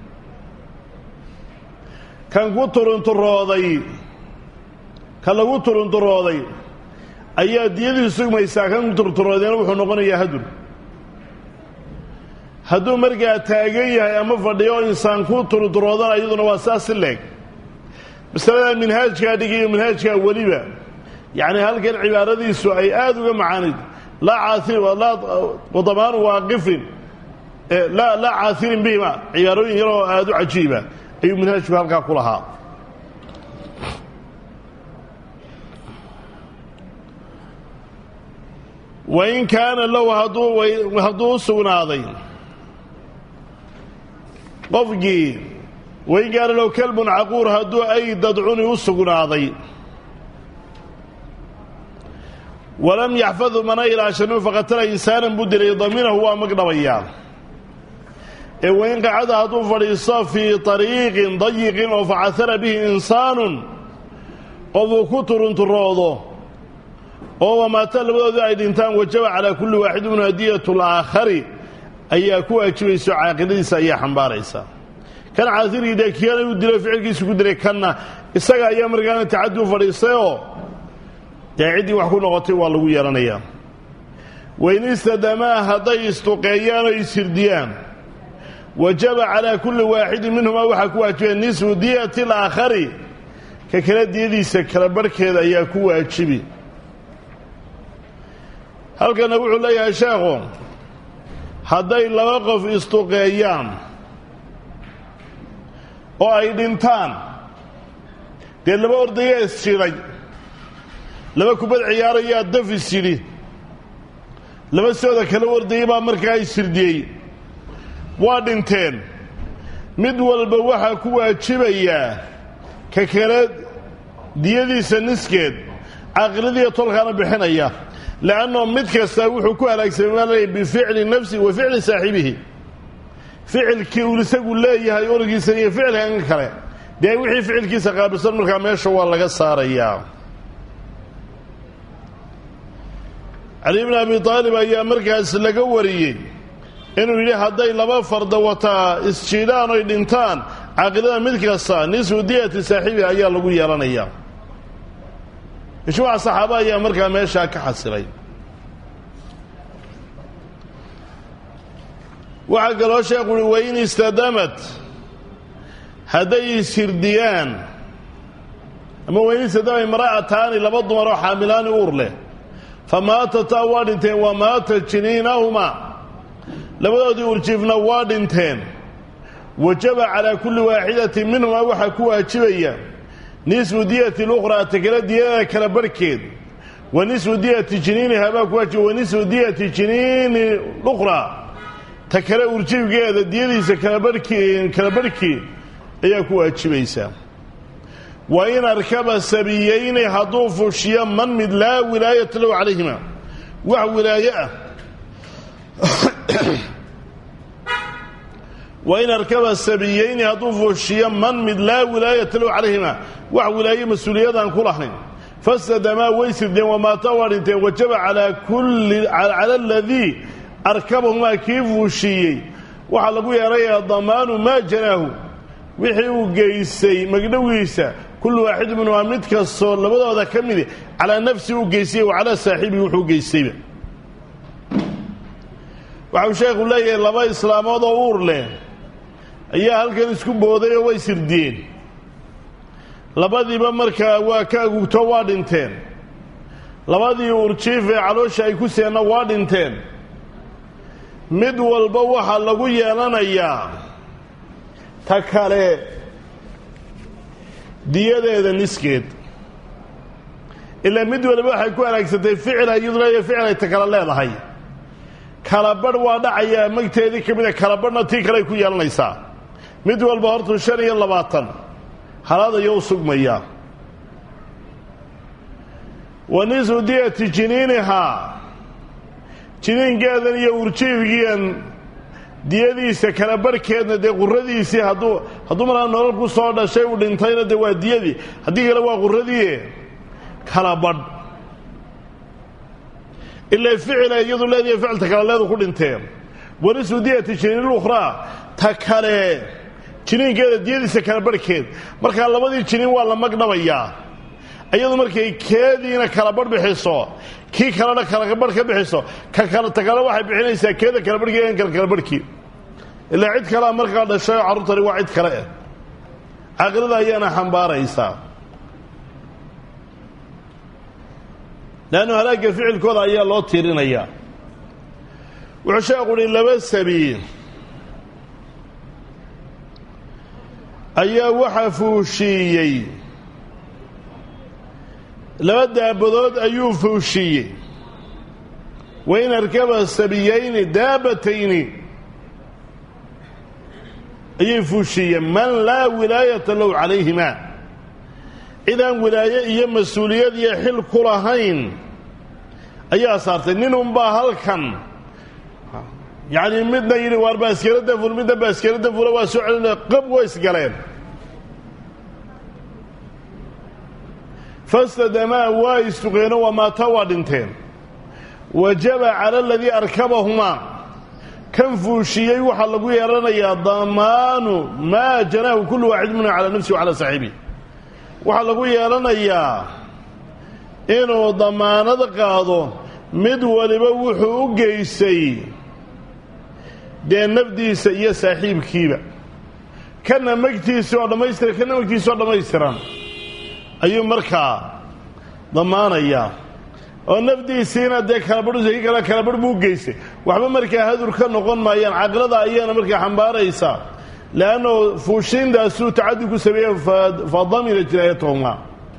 kan ku turunturooday ka lagu turunturooday ayaa diyadii sugmaysaa kan ku turunturoodeena wuxuu noqonayaa hadur hadduu markaa taagan yahay ama fadhiyo insaan ku turunturoodana iyaduna waa saas si leeg masalada minhaajkaa dhigi iyo minhaajkaa weliba yacni halkan cibaaradiisu ay aada uga macaanid laa caair wadamaanu waaqifin laa laa caairin bihima cibaarooyin yaroo aada u cajiiba ayuu minhaajku halkaa ku lahaa wain kaana lahu hadduu hadduu u sugnaaday qofkii wain kaana lahu kalbun caquur hadduu ay dadcuni u sugnaaday walam yaxfadhu mana ilaashanu faqatala insaanan buu dilay daminahu waa magdhabayaa ee wain qacada hadduu fadhiisto fii طariiqin dayiqin oo facahara bihi insaanun qofuu ku turunturoodo oo wamaata labadoodu ay dhintaan wajaba calaa kulli waaxidin minhu hadiyatu laakhari ayaa ku waajibayso caaqidadiisa ayaa xambaaraysa kan caasirkii dee kiana uu dilo ficilkiisu ku dilay kanna isaga ayaa markaana tacaddi u fadhiistayoo dee ciddii wax ku noqotay waa lagu yeelanayaa wain istadamaa hadday istuqeeyaan oo ishirdiyaan wajaba calaa kulli waaxidin minhumaa waxaa ku waajibaya nisfu diyati alaakhari ka kala diyadiisa kala barhkeeda ayaa ku waajibi halkana wuxuu leeyahay sheekhu hadday laba qof istuqeeyaan oo ay dhintaan dee laba ordaya isjidhay laba kubad ciyaarayaa dafis yidhi laba sooda kala wardayay baa markaa ishirdiyey waa dhinteen mid walba waxaa ku waajibayaa ka kale diyadiisa niskeed caaqiladiiyo tolkaana bixinaya le'annoo mid kasta wuxuu ku halaagsamay baa leeyahy bificli nafsi wa ficli saaxibihi ficilkii uu isagu leeyahay orgiisa iyo ficilkan kale dee wixii ficilkiisa qaabilsan markaa meesha waa laga saarayaa cali bn abi aalib ayaa markaas laga wariyey inuu yidhi hadday laba farda wataa isjiidhaan oy dhintaan caaqilada mid kasta nisfu diyati saaxiibi ayaa lagu yeelanayaa ijmaac saxaaba ayaa markaa meeshaa ka xasilay waxaa kaloo sheekhu uhi wain istadamat hadday ishirdiyaan ama wain istadama imra'ataani laba dumar oo xaamilaani uur leh fa maatataa waa dhinteen wa maata jiniinahumaa labadoodii urjiifna waa dhinteen wajaba calaa kulli waaxidatin minhumaa waxaa ku waajibaya nisfu diyati lukhraa takala diyada kala barhkeed wa nisfu diyati jiniinihaa baa ku waajiba wa nisfu diyati jiniini lukhraa ta kale urjiifgeeda diyadiisa kalabarhkii kala barhkii ayaa ku waajibaysaa wa in arkaba sabiyeyni hadduu fushiyo man mid laa wilaayata lahu calayhima wax wilaaye ah wa in arkaba sabiyeyni hadduu fushiyo man mid laa wilaayata lahu calayhima wax wilaaye mas-uuliyadaan ku lahayn fasadamaa way sirdeen wamaata waa dhinteen wajaba calaa kulli cala aladii arkabahumaa kii fuushiiyey waxaa lagu yeerayaa damaanu maa janaahu wixii uu geysay magdhowiisa kullu waaxid minhumaa mid kastoo labadooda ka midi calaa nafsi u geysay wa calaa saaxibihi wuxuu geystayba waxau sheekhu leeyahay laba islaamood oo uur leh ayaa halkan isku booday oo way sirdiyeen labadiiba markaa waa ka agugto waa dhinteen labadii urjiif ee caloosha ay ku seenna waa dhinteen mid walba waxaa lagu yeelanayaa ta kale diyadeeda niskeed ilaa mid waliba waxay ku wanaagsantay ficil iyadu leedahay ficil ay ta kale leedahay kalabadh waa dhacayaa magteedii ka mida kalabadhna tii kale ay ku yeelanaysaa mid walba hortuu shan iyo labaatan halaad ayuu u sugmayaa wa nisfu diyati jiniinihaa jiniinkeedan iyo urjiifgiian diyadiisa kala barhkeedna dee quradiisii hadduu hadduu markaa nolol ku soo dhashay uu dhintayna dee waa diyadii haddii kale waa quradii kala badh ilaa ficila iyadu leediya ficilta kale leedu ku dhinteen wanisu diyati jiniinukhraa ta kale jiniinkeeda diyadiisa kala barhkeed markaa labadii jiniin waa la magdhabayaa iyadu markay keediina kala barh bixiso kii kalena kalabarh ka bixiso ka kale ta kale waxay bixinaysaa keeda kala barhkii an kale kala barhkii ilaa cid kalea markaa dhashay oo carruurtani waa cid kale ah caaqilada ayaana xambaaraysaa leannu halaagga ficilkooda ayaa loo tiirinayaa wuxuu sheekhu uhi laba sabiil ayaa waxaa fuushiiyey laba daabadood ayuu fuushiiyey wain arkaba sabiyayni daabatayni ayay fuushiiyeen man laa wilaayata lahu calayhima cidaan wilaaye iyo mas-uuliyad iyo xil ku lahayn ayaa saartay ninunbaa halkan yacni midna yidhi waar baaskiilada ful midna baaskiilada fula waa soo celina qab waa isgaleen fastadamaa waa istuqeeno wamaata waa dhinteen wajaba cala aladii arkabahumaa kan fuushiiyey waxaa lagu yeelanayaa damaanu maa janaahu kullu waaxid minhu calaa nafsihi wa calaa saaxibihi waxaa lagu yeelanayaa inuu damaanad qaado mid waliba wuxuu u geystay dee nafdiisa iyo saaxiibkiiba kana magtiisi oo dhammaystiran kana magtiisi oo dhammaystiran ayuu markaa damaanayaa oo nafdiisiina dee kalabadhusa kii kale kalabadh buu geystay waxba markaa hadur ka noqon maayaan caqilada ayaana markaa xambaaraysaa leanno fuushiintaasuu tacadi ku sameeye fa damina jinaayatahuma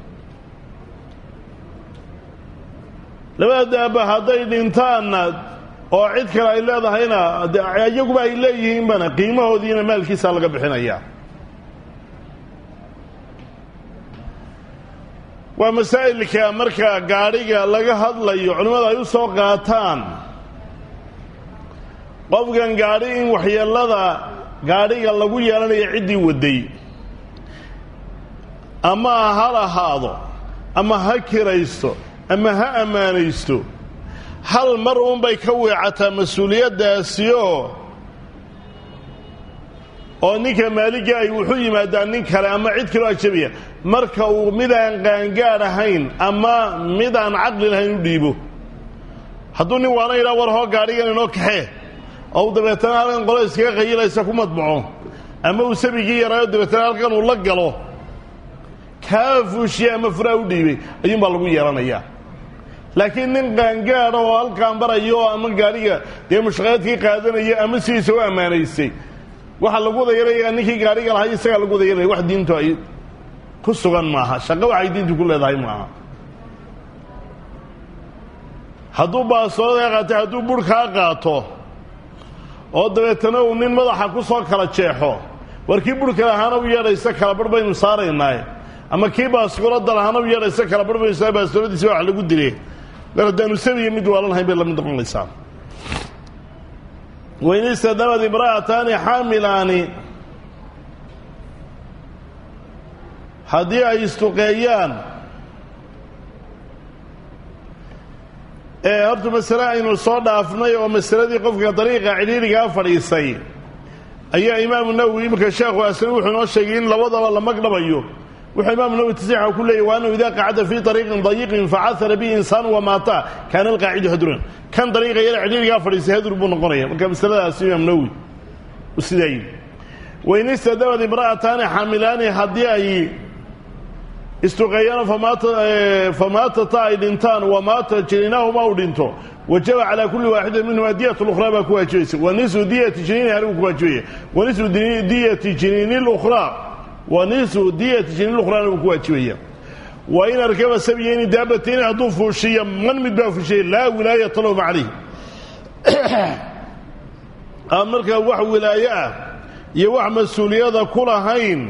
labada daaba hadday dhintaanna oo cid kale ay leedahayna iyaguba ay leeyihiinbana qiimahoodiina maalkiisaa laga bixinayaa waa masaa'ilka marka gaadhiga laga hadlayo culimmada ay u soo qaataan qofkan gaadhi in waxyeellada gaadhiga lagu yeelanayo ciddii wadday ama ha lahaado ama ha kiraysto ama ha ammaanaysto hal mar uunbay ka weecataa mas-uuliyaddaasi oo oo ninka maaligga ay wuxuu yimaadaa nin kale ama cid kaloo ajabiya marka uu midaan qaangaadh ahayn ama midaan caqli lahayn u dhiibo hadduu nin waana yidhaha war hoo gaadhigan inoo kaxee oo uu dabeetana halkan qolo iskaga qayilaysa ku madbaco ama uu sabigii yaraayo dabeetana halkan uu la galo kaa fuushiye ama furaa u dhiibay ayuunbaa lagu yeelanayaa laakiin nin qaangaadha oo halkaan barayo ama gaadhiga dee mushaqaadkii qaadanaya ama sidiisa u ammaanaysay waxaa lagu wada yeelaya ninkii gaadhiga lahay isagaa lagu wada yeelaya wax diintu ay ku sugan maaha shaqo waxay diintu ku leedahay maaha hadduu baasoodaa qaatay hadduu bur kaa qaato oo dabeetana uu nin madaxa ku soo kala jeexo war kii burhka lahaana u yeedhaysa kala barh baynu saaraynaaye ama kii baaskoolada lahaana u yeedhaysa kala barh baynu saar baaskooladiisi wax lagu dile mar haddaanu sabiya mid waalanhayn bay lamid noqonaysaa wain istadamad imra'ataani xaamilaani haddii ay istuqeeyaan ee horta masale aynu soo dhaafnay oo masaladii qofka dariiqa cidhiirigaa fadhiisay ayaa imaamu nawowi iminka sheekhu asna wuxuu noo sheegay in labadaba la magdhabayo wuxuu imaamu nawowi tasiixa ku leeyay wa annahu idaa qacada fii ariiqin dayiqin facahara bihi insaanu wamaata kaana alqaacidu hadran kan dariiqa yara cidhiirigaa fadhiisay hadur buu noqonaya marka masaladaas imaam nawowi u sidaa yidhi wain istadamad imra'ataani xaamilaani haddii ay istuqeeyaan famaatata ay dhintaan wamaata jiniinahuma u dhinto wajaba calaa kulli waaxidin minhuma diyat lukhraa baa ku waajibaysa wa nisu diyati jiniini harigu ku waajibaya wa nisu diyati jiniini lukhraa wa nisu diyati jiniini lukhraana buu ku waajibaya wa in arkaba sabiyeyni daabatayni hadduu fuushiyo man mid baa fuushiya laa wilaayata lahum calayh aan markaa wax wilaayo ah iyo wax mas-uuliyada ku lahayn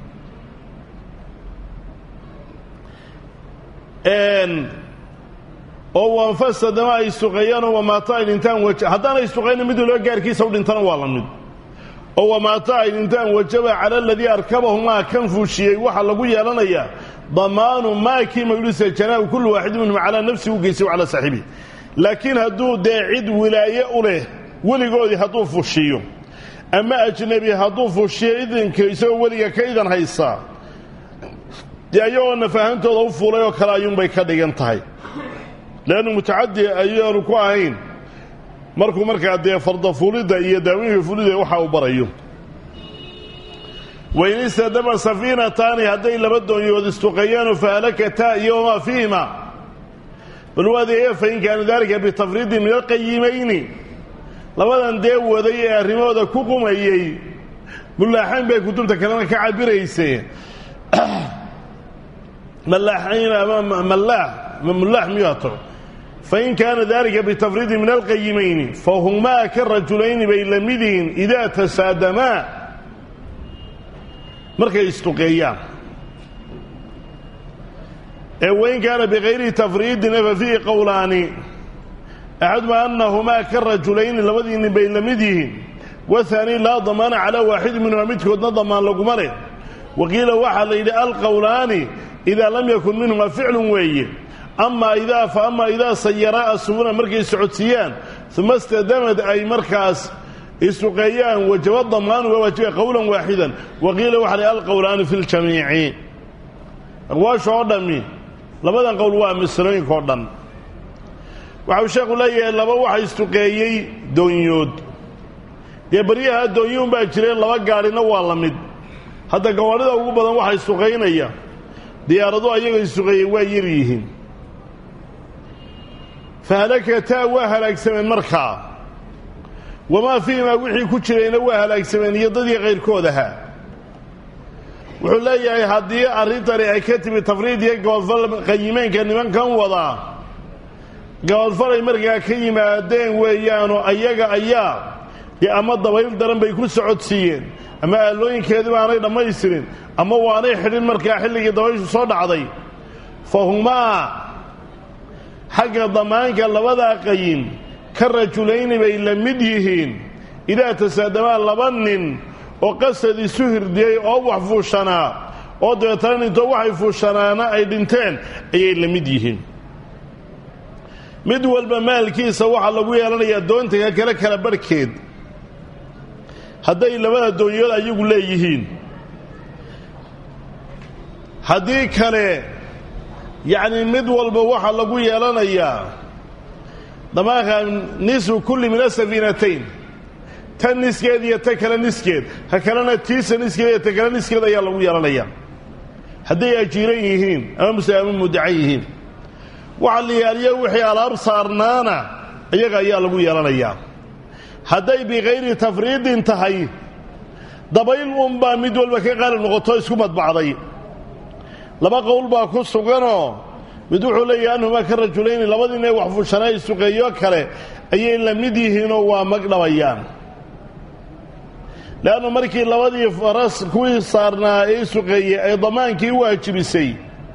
oo wanfasadama ay istuqeeyaanoo wamaato ay dhintaan waj haddaanay istuqeyna mid walba gaarkiisa u dhintana waa la mid oo wamaato ay dhintaan wajaba cala aladii arkabahumaa kan fuushiyey waxaa lagu yeelanayaa damaanu maa kii maglisa janaahu kullu waaxidin minhum calaa nafsihi u geysay calaa saaxibihi laakiin hadduu dee cid wilaaye u leh weligoodii hadduu fuushiyo ama ajnebi hadduu fuushiyo idinka isagoo weliga ka idan haysaa dee ayagoo nafahantooda u fuulay oo kale ayuunbay ka dhigan tahay leannu mutacadi ayaanu ku ahayn markuu markaa dee fardafuulidda iyo daawinka fulidda waxa uu barayo wain istadama safiinataani hadday laba doonyood istuqeeyaanoo fahalakataa iyo wamaa fiihima bal waadeeye fain kaana daalika bitafriidin min alqayimayni labadan dee waday ee arrimahooda ku qumayey mullaaxayn bay kutubta kalena ka cabirayseen mallaaxayn ama mallaax ama mullaax miyaato fain kaana dalika bitafriidin min alqayimayni fahumaa ka rajulayni bay la mid yihiin idaa tasaadamaa markay istuqeeyaan ee wain kaana bikayri tafriidin fa fiihi qowlaani axaduma annahumaa ka rajulayni labadii nin bay la mid yihiin wahaani laa damaana calaa waaxidin minhumaa midkoodna damaan laguma leh waqiila waxaa la yidhi alqowlaani idaa lam yakun minhuma ficlun weeye ama idaa fa ama idaa sayaraa asubuna markay socodsiiyaan uma istadamad ay markaas isuqeeyaan wajaba damaanu waa waajiba qowlan waaxidan waqiila waxa la alqowlaani fi ljamiici aqwaasha oo dhammi labadan qowl waa mislooyinka oo dhan waxau sheekhu leeyahay laba waxa istuqeeyey doonyood dee baryaha doonyuun baa jireen laba gaadhina waa la mid hadda gawaadhida ugu badan waxa istuqaynaya diyaaradu ayaga isuqeeyey waa yar yihiin fahalakataa waa halaagsameen markaa wamaa fiihimaa wixii ku jirayna waa halaagsameen iyo dadii kayrkoodaha wuxuu leeyahay haddii arrintani ay ka timi tafriid iyo gabadfal qayimeynka nimankan wadaa gabadfalay markaa ka yimaadeen weeyaanoo ayaga ayaa dee ama dabayl daran bay ku socodsiiyeen ama aalooyinkeediba aanay dhammaystirin ama waanay xidhin markaa xilligii dabayshu soo dhacday fa humaa xagga damaanka labadaa qayim ka rajulayni bay la mid yihiin idaa tasaadamaa laba nin oo qasad isu hirdiyey oo wax fuushanaa oo dabeetana dhintoo waxay fuushanaana ay dhinteen ayay la mid yihiin mid walba maalkiisa waxaa lagu yeelanayaa doontaga kale kala barhkeed hadday labada doonyood ayagu leeyihiin haddii kale yacni mid walba waxaa lagu yeelanayaa damaanka nisfu kulli min asafiinatayn tan niskeed iyo ta kale niskeed ha kalena tiisa niskeed iyo ta kale niskeed ayaa lagu yeelanayaa hadday ajiiran yihiin ama muse ama muddacan yihiin waxa la yaaliyo wixii alaab saarnaana iyaga ayaa lagu yeelanayaa hadday bikayri tafriidin tahay dabayl unbaa mid walba ka qaalib noqoto isku madbacday laba qowl baa ku suganoo mid wuxuu leeyahay anhumaa ka rajulayni labadiina wax fuushanaa isuqeeyo kale ayay la mid yihiinoo waa magdhabayaan leannu markii labadii faras kuwii saarnaa ee isuqeeyey ay damaankii waajibisay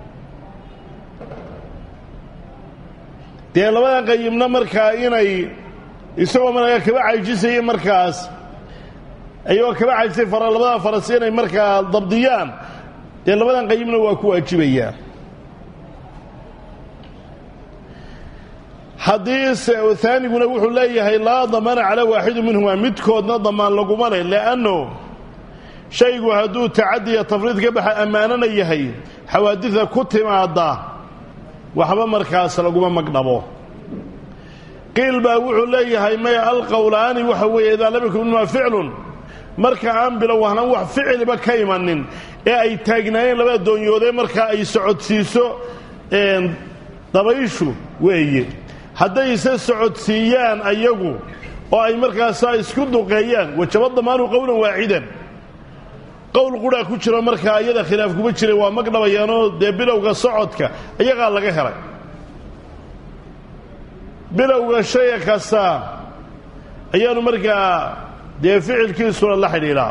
dee labada qayibna markaa inay isagoo markaa kaba cajisaya markaas ayagoo kaba cajisay fara labada faras inay markaa dabdiyaan dee labadan qayibna waa ku waajibayaa haddii aaniguna wuxuu leeyahay laa damaana calaa waaxidu minhuma midkoodna damaan laguma leh li'annu shaygu hadduu tacadiya tafriid ka baxa ammaanana yahay xawaadida ku timaadda waxba markaas laguma magdhabo qiil baa wuxuu leeyahay maya alqowlaani waxa weeye idaa lam yakun minhumaa ficlun marka aan bilowahnan wax ficliba ka imanin ee ay taagnaayeen labada doonyoodee markaa ay socodsiiso dabayshu weeye haddayse socodsiiyaan ayagu oo ay markaasaa isku duqeeyaan wajaba damaanu qowlan waaxidan qowl qudhaa ku jiro markaa iyada khilaaf kuma jiray waa magdhabayaanoo dee bilowga socodka iyagaa laga helay bilowga shaya kasta ayaanu markaa dee ficilkiisuna la xidhiidhaa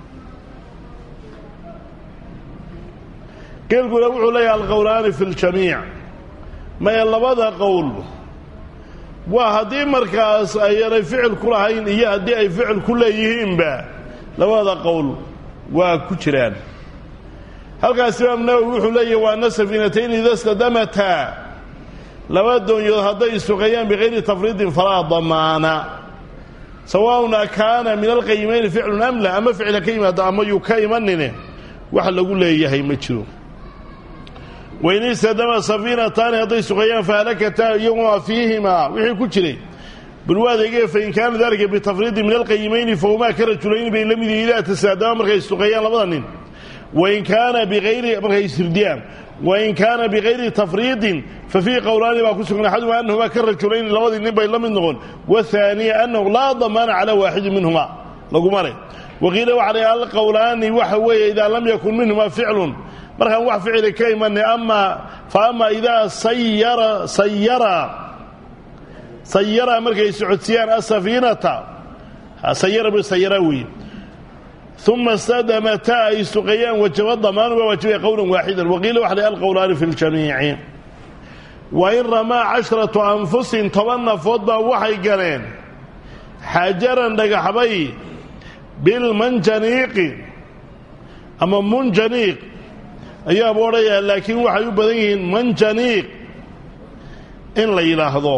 qiilkuna wuxuu leeyahay alqowlaani fi ljamiic maya labada qowl waa haddii markaas ayanay ficil ku lahayn iyo haddii ay ficil ku leeyihiinba labada qowl waa ku jiraan halkaas imaam nawowi wuxuu leeyahy waa ana safiinatayn ida stadamataa laba doonyood hadday isuqeeyaan bikayri tafriidin falaa damaana sawaaun akaana min alqayimayni ficlun am la ama ficila ka yimaado ama yuu ka imanine wax lagu leeyahay ma jiro wain istadama safiinataani hadday suqeeyaan fahalakataa iyagumaa fiihimaa wixii ku jiray bal waa adeegee fain kaana dalika bitafriidin min alqayimayni fahumaa ka rajulayni bay la mid yihiin idaa tasaadama markay suqeeyaan labada nin wain kaana biayri markay sirdiyaan wain kaana bikayri tafriidin fa fiihi qowlaani baa ku sugan axaduma anahumaa ka rajulayni labadii nin bay la mid noqon wahaaniya annahu laa damaana calaa waaxidin minhuma laguma leh waqiila waxaa alqowlaani waxa weeye idaa lam yakun minhuma ficlun markaan wax ficili ka imanay ama fa ama idaa sayara sayara sayara markay socodsiiyaan asafiinata sayara bu sayara weeye uma stadamata ay suqeeyaan wajaba damaanu baa waajibaya qowlan waaxidan waqiila waxa alqowlaani fi ljamiici wain ramaa cashratu anfusin toban nafood baa waxay galeen xajaran dhagaxbay bilmanjaniiqi ama munjaniiq ayaaba odhayaa laakiin waxay u badan yihiin manjaniiq in la yidhaahdo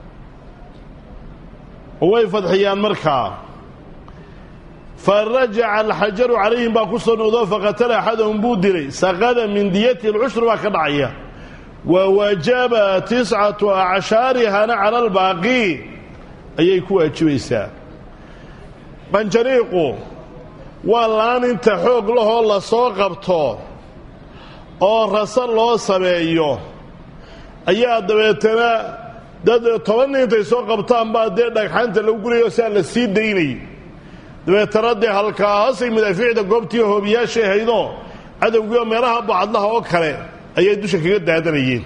oo way fadxiyaan markaa fa rajaca alxajaru calayhim baa ku soo noqdoo faqatala axadahum buu dilay saqada min diyati alcushur baa ka dhacaya wa wajaba tiscatu acshaarihana cala albaaqi ayay ku waajibaysaa manjaniiqu waa laan inta xoog lahoo la soo qabto oo rasa loo sameeyo ayaa dabeetana dad tobanni intay soo qabtaan baa dee dhagxaanta lagu gulayo saa la sii daynay dabeetana dee halkaasay madaafiicda goobtii hoobiyaashay haydoo cadowgiioo meelaha bacadlaha oo kale ayay dusha kaga daadanayeen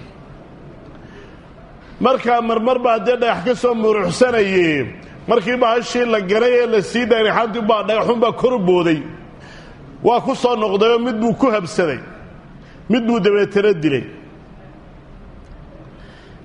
markaa marmar baa dee dhagax ka soo muruxsanayee markii bahashii la galay ee la sii dhagxaantii baa dhagaxunbaa kor booday waa ku soo noqdayoo mid buu ku habsaday mid buu dabeetana dilay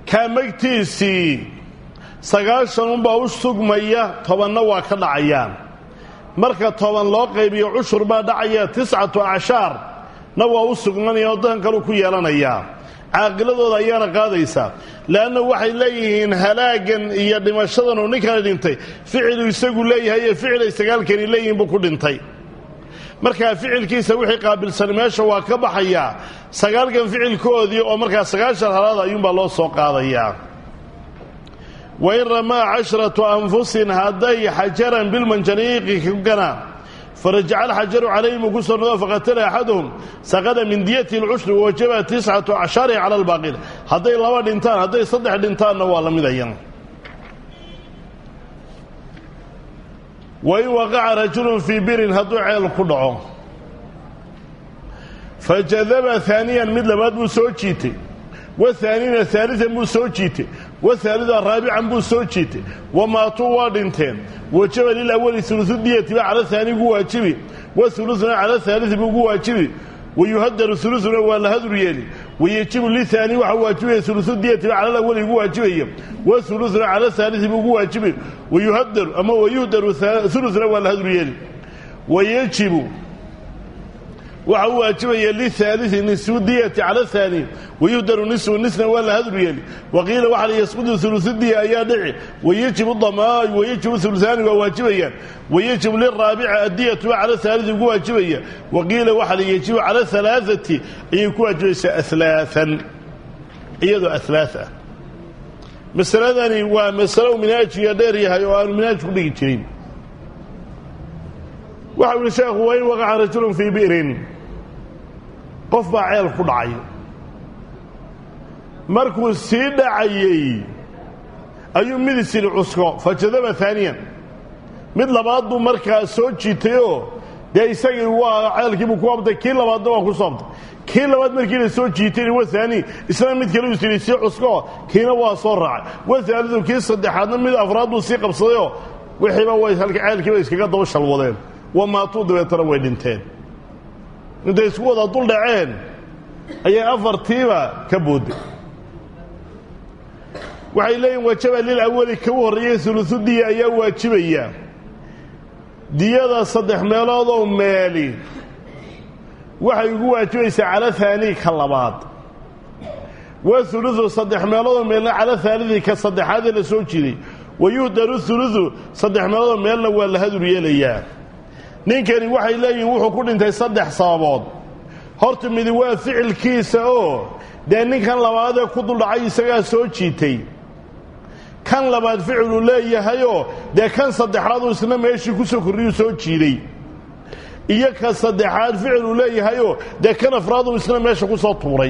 kaamagtiisii sagaashan unbaa u sugmaya tobanna waa ka dhacayaan marka toban loo qaybiyo cushur baa dhacaya tiscatu acshaar na waa u sugmanaya oo dan kalu ku yeelanayaa caaqiladooda ayaana qaadaysaa leanna waxay leeyihiin halaagan iyo dhimashadan uu ninkani dhintay ficilu isagu leeyahay ee ficilay sagaalkani leeyihiin buu ku dhintay markaa ficilkiisa wixii qaabilsan meesha waa ka baxayaa sagaalkan ficilkoodii oo markaa sagaashan halaada ayuunbaa loo soo qaadayaa wain ramaa cashratu anfusin hadday xajaran bilmanjaniiqi ku ganaan farajaca alxajaru calayhim uu ku soo nodo faqatala axaduhum saqada min diyati lcushri wawajaba tiscatu acshari cala albaaqin hadday laba dhintaan hadday saddex dhintaanna waa la midayan wain waqaca rajulun fii birin hadduu ceel ku dhaco fajadaba haaniyan mid labaad buu soo jiitay wahaanina haalian buu soo jiitay wahaalida raabican buu soo jiitay wamaatuu waa dhinteen wajaba lilawali ulusu diyati baa cala haani gu waajibi wauluna cala haalii buu gu waajibi wayuhadaru uluna waa la hadur yeeli wayejibu lihaani waxa waajibaya ulusu diyati baa cala lawali gu waajibaya wauluna cala haalii buu gu waajibi wayuhadaru ama wayuhdaru uluna waa la hadur yeeli wayejibu waxa u waajibaya liaalii nisfu diyati cala haani wayuhdaru nisfu nisna waa la hadru yeeli waqiila waxa la yasqudu ulusudiya ayaa dhici wayejibu damaayu wayejibu ulusaani waa waajibayaan wayejibu liraabici addiyatu baa cala haalii ugu waajibaya waqiila waxa la yejibu cala alaaati ayay ku waajibaysaa alaaan iyadoo alaa ah masaladani waa masalo minaajiga dheer yahay oo aanu minaaj ku dhigi jirin waxau yihi sheekhu wain waqaca rajulun fii bi'rin qof baa ceel ku dhacay markuu sii dhacayey ayuu mid isili cusko fajadaba haaniyan mid labaad buu markaa soo jiitayoo dee isagii waa ceelkiibuu ku abtay kii labaadna waa ku soo abtay kii labaad markii la soo jiitayna wa haani isna mid kale u isili sii cusko kiina waa soo raacay wa haalidu kii saddexaadna mid afraad buu sii qabsadayoo wixiiba way halka ceelkiiba iskaga daba shalwadeen wa maatuu dabeetana way dhinteen intay isku wada dul dhaceen ayay afartiiba ka boodday waxay leeyihin wajaba lil awali ka u horreeyey sulusu diya ayaa waajibaya diyada saddex meeloodoo meeli waxay ugu waajibaysaa cala haanii ka labaad wa hulusu saddex meeloodoo meelna cala haalidii ka saddexaadee la soo jiiday wa yuhdaru hulusu saddex meeloodoo meelna waa la hadur yeelayaa ninkani waxay leeyihiin wuxuu ku dhintay saddex sababood horta midi waa ficilkiisa oo dee ninkan labaadee ku duldhacay isagaa soo jiitay kan labaad ficiluu leeyahayoo dee kan saddexaaduu isna meeshii ku soo korriyuu soo jiiday iyo ka saddexaad ficiluu leeyahayoo dee kan afraaduu isna meesha ku soo tuuray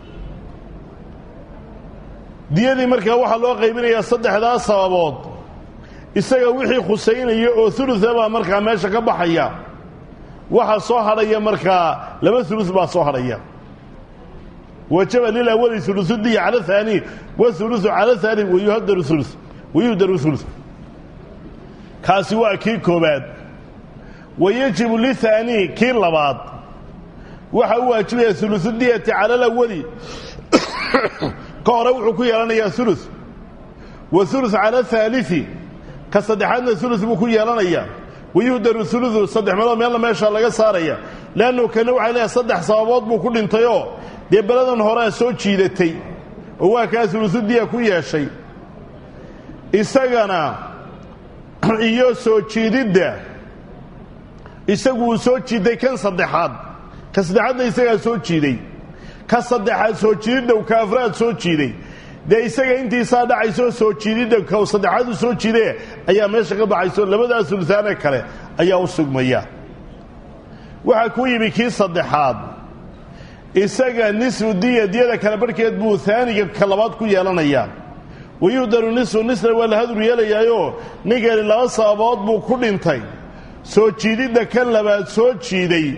diyadii markaa waxaa loo qaybinayaa saddexdaas sababood isaga wixii khusaynaya oo ulusa baa markaa meesha ka baxaya waxaa soo hadhaya markaa laba ulus baa soo hadhaya wajaba lilawali ulusu diya cala haani waulusu cala haani wayuhdaru ulu wayuhdaru ulu kaasi waa kii koobaad wayajibu lihaani kii labaad waxa u waajibaya ulusu diyati cala alawali ka hore wuxuu ku yeelanayaa ulu wa ulu cala haalii ka saddexaadna ulu buu ku yeelanayaa wayuhdaru uludu saddex meelood meelna meesha laga saaraya leannu kana waxay leeyahay saddex sababood buu ku dhintayoo dee beladan horea soo jiidatay oo waa kaas ulusudiya ku yeeshay isagana iyo soo jiididda isagu uu soo jiiday kan saddexaad ka saddexaadna isagaa soo jiiday ka saddexaad soo jiididda ka afraad soo jiiday dee isaga intiisaa dhacayso soo jiididda ka saddexaadu soo jiidee ayaa meesha ka baxayso labadaas ulusaane kale ayaa u sugmaya waxaa ku yimi kii saddexaad isaga nisfu diya diyada kale barhkeed buu aaniga ka labaad ku yeelanayaa wayuhdaru nisfu nisna waa la hadur yeelayaayoo ninkani laba sababood buu ku dhintay soo jiididda kan labaad soo jiiday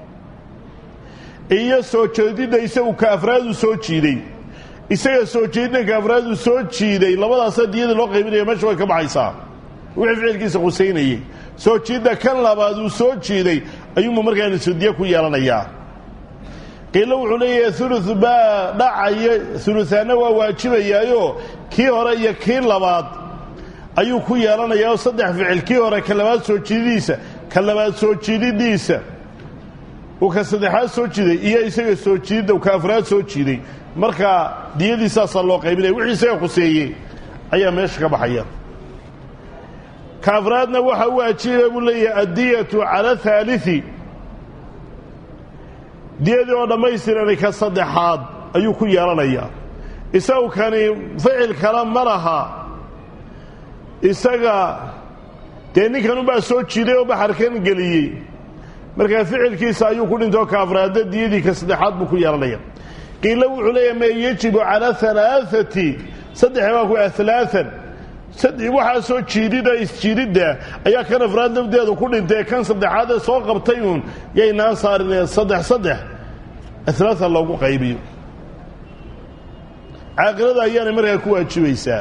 iyo soo jeedidda isagu ka afraadu soo jiiday isaga soo jeedidda ka afraadu soo jiiday labadaasa diyadii loo qaybinaya meesha way ka baxaysaa wixii ficilkiisa qusaynayey soo jiidda kan labaad uu soo jiiday ayuunbuu markaa nisfudiye ku yeelanayaa qiilo wuxuu leeyahay ulu baa dhacaya uluaanna waa waajibayaayo kii hore iyo kii labaad ayuu ku yeelanayaa oo saddex ficil kii hore ka labaad soo jiididiisa ka labaad soo jiididiisa uu ka saddexaad soo jiiday iyo isaga soo jiididda uu ka afraad soo jiiday markaa diyadii saasaa loo qaybinaya wixii isaga khuseeyey ayaa meesha ka baxaya ka afraadna waxa u waajibaya buu leeyahay addiyatu cala haalii diyadii oo dhammaystirani ka saddexaad ayuu ku yeelanayaa isagu kani ficil kale ma laha isaga dee ninkan ubaa soo jiiday oo baxarkan geliyey markaa ficilkiisa ayuu ku dhintay oo ka afraadda diyadii ka saddexaad buu ku yeelanaya qiilo wuxuu leeyahay ma yajibu calaa alaaati saddex baa ku alaaan waxaa soo jiidida isjiididda ayaa kan afraad lafdeedu ku dhintay kan saddexaadee soo qabtay uun yaynaan saarin saddex saddex alaaan loogu qaybiyo caaqilada ayaanay markaa ku waajibaysaa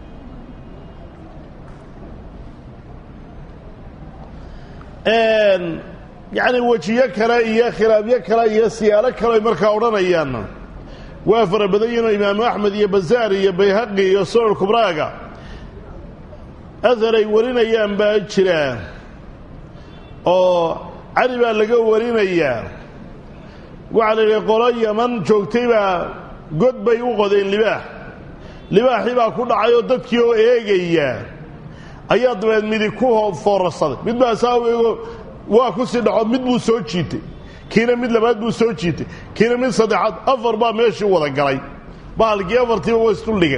yacni wejiyo kale iyo khilaafyo kale iyo siyaalo kale ay markaa odhanayaan waa fara badan yihinoo imaamu axmed iyo bazaar iyo bayhaqi iyo sunan kubraaga ahar ay warinayaan baa jira oo cali baa laga warinayaa waxaa la yidhi qolo yaman joogtay baa god bay u qodeen libaax libaaxii baa ku dhacay oo dadkii oo eegaya ayaa dabeed midi ku foorarsaday mid baa saa u eego waa ku sii dhaco mid buu soo jiitay kiina mid labaad buu soo jiitay kiina mid saddexaad afar baa meeshii wada galay baalkii afartiiba wa isdhuldhigeen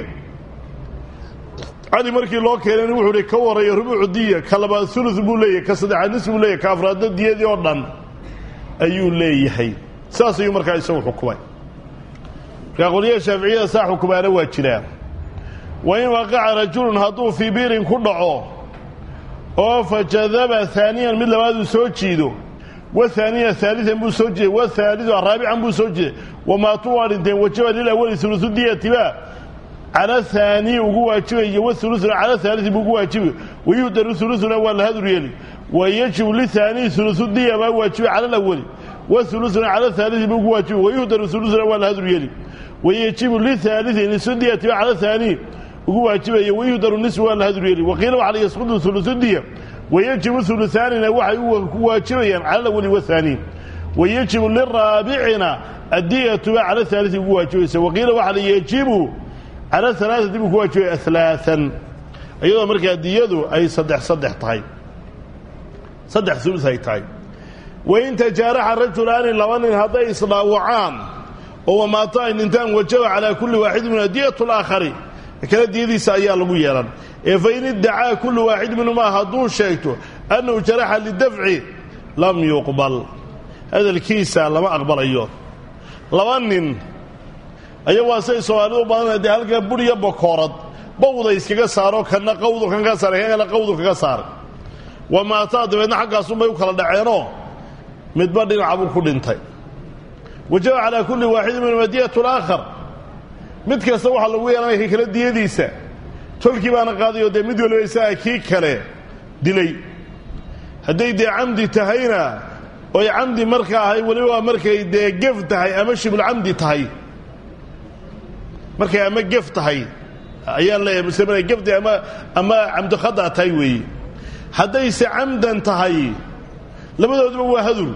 cali markii loo keenan wuxuu hi ka waraya rubuucu diya ka labaad ulu buu leeyahay ka saddexaad nis buu leeyahay ka afraadna diyadii oo dhan ayuu leeyahay saas ayuu markaa isagu xukumay markaa qolyaha shaaficiyada saa xukumaana waa jiraan wa in waqaca rajulun hadduu fii biirin ku dhaco oo fajadaba aaniyan mid labaaduu soo jiido wahaaniya haalian buu soo jiiday wahaaliu raabican buu soo jiiday wamaatuu waa dhinteen wajaba lilawali ulusu diyatiba cala haanii ugu waajibay wauluna cala haalii buu ugu waajibay wayuhdaru uluna waa la hadur yeeli wayajibu lihaanii ulusu diya baa waajibay cala alawali wauluna cala haalii buu ugu waajibay wayuhdaru uluna waa la hadur yeeli wayajibu lihaalii nisu diyatiba cala haanii ugu waajibaya wayuhdaru nisfu waa la hadur yeeli waqiila waxa la yasqudu ulusu diya wayajibu uluaanina waxay ku waajibayaan cala alawali wahaanii wayajibu liraabicina addiyatu baa cala haalii ugu waajibaysa waqiila waxa la yajibu cala alaaati buu ku waajibaya alaaan iyadoo markaa diyadu ay saddex saddex tahay saddex ulu ay tahay wain tajaaraxa rajulaani laba nin hadday isdhaawacaan oo wamaato ay dhintaan wajaba calaa kulli waaxidin min adiyat laakhari kale diyadiisa ayaa lagu yeelan ee fain iddacaa kullu waaxid minhumaa hadduu sheegto annahu jaraxa lidafci lam yuqbal hadalkiisa lama aqbalayo laba nin aya waa say soomaalidu badan dee halka buriya bakoorad bawda iskaga saaro kana qawdu kan ka saaray kan kale qawdu kaga saaray waa maataa dabeedna xaggaasunbay u kala dhaceenoo midba dhinaca buu ku dhintay wajaba calaa kulli waaxidin minhum adiyatu laakhar mid kasta waxaa lagu yeelanaya kii kale diyadiisa tolkii baana qaadayo dee mid waliba isaga kii kale dilay hadday dee camdi tahayna oy camdi markaa ahay weliba waa markay dee gef tahay ama shibulcamdi tahay markay ama gef tahay ayaan leeyahay msl gefta ama ama camdikhada tahay weeye haddayse camdan tahay labadooduba waa hadur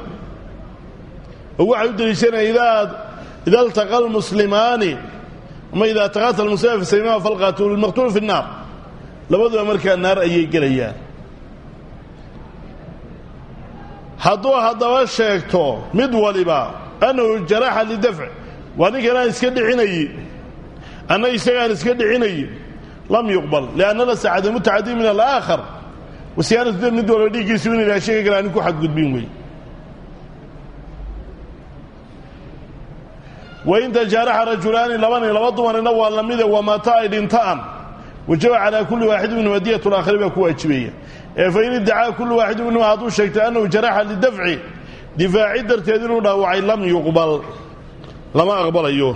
oo waxay u deliishanaya idaa ida altaqa almuslimaani ama ida taqaata almuslima fi salimama falqatul maqtuul fi nnaar labaduba markaa naar ayay gelayaan hadduu haddaba sheegto mid waliba annahu jaraxa lidafc waa ninkanaan iska dhicinayi anna isagaan iska dhicinayi lam yuqbal lianna la sacada mutacadi min alaakhar wasiyaanatu dam mid walba dhiiggiisu in ilaha sheegi kara anin ku xadgudbin wey wain tajaaraxa rajulaani laba nin laba dumarina waa lamide wamata ay dhintaan wajaba calaa kulli waaxidin minhum adiyat laakhari baa ku waajibaya ee fain iddacaa kullu waaxidin minhum hadduu sheegtay annahu jaraxa lidafci difaaci darteed inuu dhaawacay lam yuqbal lama aqbalayo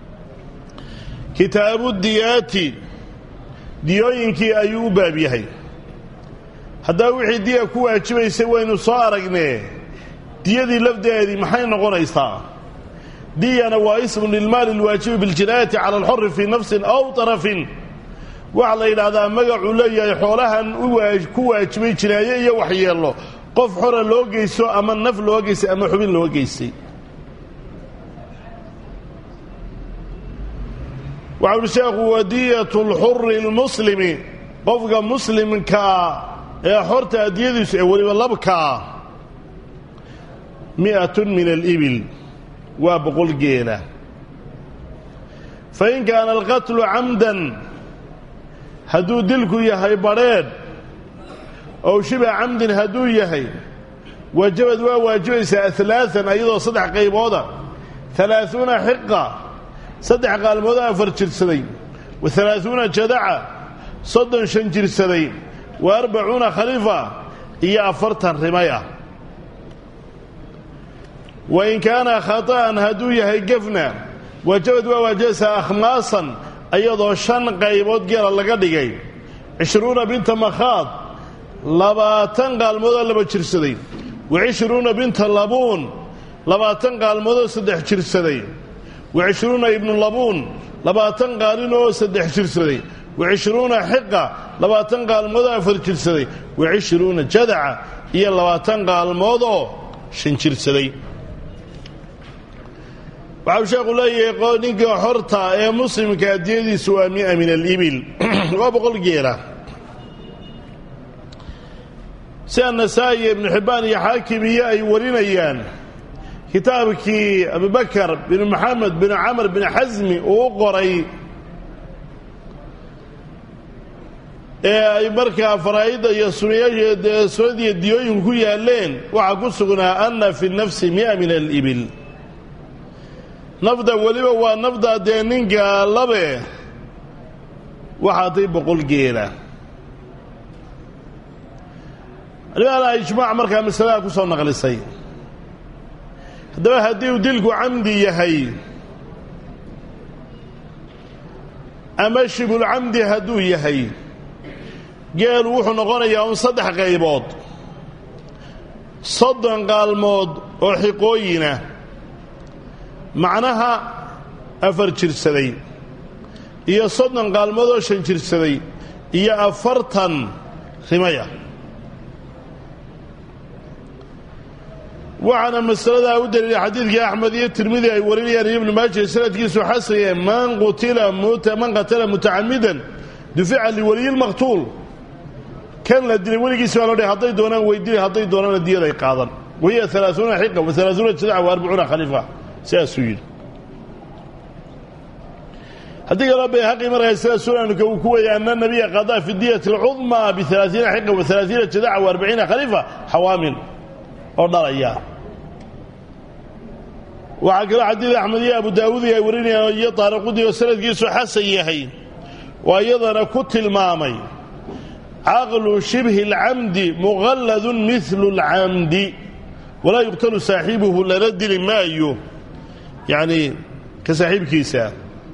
kitaabu diyaati diyooyinkii ayuu u baab yahay haddaba wixii diya ku waajibaysay waynu soo aragnee diyadii lafdeedii maxay noqonaysaa diyana waa ismu lilmaali alwaajibi biاljinaayati cala alxori fii nafsin aw طarafin waxaa la yidhaahdaa magacuu leeyahay xoolahan ku waajibay jinaaye iyo waxyeello qof xora loo geysto ama naf loo geystay ama xubin loo geystay waxa uhi sheekhu wadiyat اlxuri اlmuslimi qofka muslimkaa ee xorta adiyadiisu ee weliba labkaa mi'atun min alibil waa boqol geela fain kaana alqatlu camdan hadduu dilku yahay badrheedh ow shiba camdin hadduu yahay wajabad waa waajibaysaa alaaan ayadoo saddex qaybooda alaaثuuna xiqa saddex qaalmooda afar jirsaday wa alaaثuuna jadaca soddon shan jirsaday wa arbacuuna khalifa iyo afartan rimay ah wain kaana khaطa'an hadduu yahay gefna wajabad waa waajibaysaa akhmaasan ayadoo shan qaybood geela laga dhigay cishruuna binta makhaad labaatan qaalmoodoo laba jirsaday wa cishruuna binta labuun labaatan qaalmoodoo saddex jirsaday wa cishruuna ibnu labuun labaatan qaalin oo saddex jirsaday wa cishruuna xiqa labaatan qaalmoodoo afar jirsaday wa cishruuna jadaca iyo labaatan qaalmoodoo shan jirsaday waxau sheekhu leeyahay ninka xorta ee muslimka adiyadiisu waa mia min alibil waa boqol geela sida nasaa-i iyo ibnu xibbaan iyo xaakim iyo ay warinayaan kitaabkii abubakar binu maxamed binu camr bin xasmi uu u qoray ee ay markaa faraa'idda iyo sunadiiyo diyooyinku ku yaaleen waxaa ku sugnaa ana fi nafsi mia min alibil nafda weliba waa nafda dee ninka labe waxaatay boqol geela alimaana ijmaac markaa masalada ku soo naqlisay haddaba haddii uu dilku camdi yahay ama shibulcamdi hadduu yahay geelu wuxuu noqonayaa un saddex qaybood soddon qaalmood oo xiqooyina macnaha afar jirsaday iyo soddon qaalmoodoo shan jirsaday iyo afartan rimaya waxaana masaladaa u daliilay xadiidkii axmed iyo tirmidi ay warinayaan iyo ibnu maaja sanadkiisu xasaye man qutila man qatala mutacamidan dufica liwaliyi lmaqtuul kan la dilay weligiisi baa loo dhahay hadday doonaan weydilay hadday doonaana diyaday qaadan wahiya alaaثuuna xiqa wa alaaثuuna jadaca wa arbacuuna khalifa sidaasuu yidhi haddii kaloo bayhaqi markaa sida sunanka uu ku weeyay ana nabiya qadaa fi diyati اlcudmaa bialaaiina xiqa wa alaaiina jadaca wa arbaciina khalifa xawaamin oo dhalaya waxaa kaloo xadiid axmed iyo abu daawuudi ay warinayaan iyo taariqudi oo sanadkiisu xasan yahay waa iyadana ku tilmaamay caqlu shibhi اlcamdi muqalladun milu اlcamdi walaa yuqtalu saaxibuhu lana dili maayo yacni ka saaxiibkiisa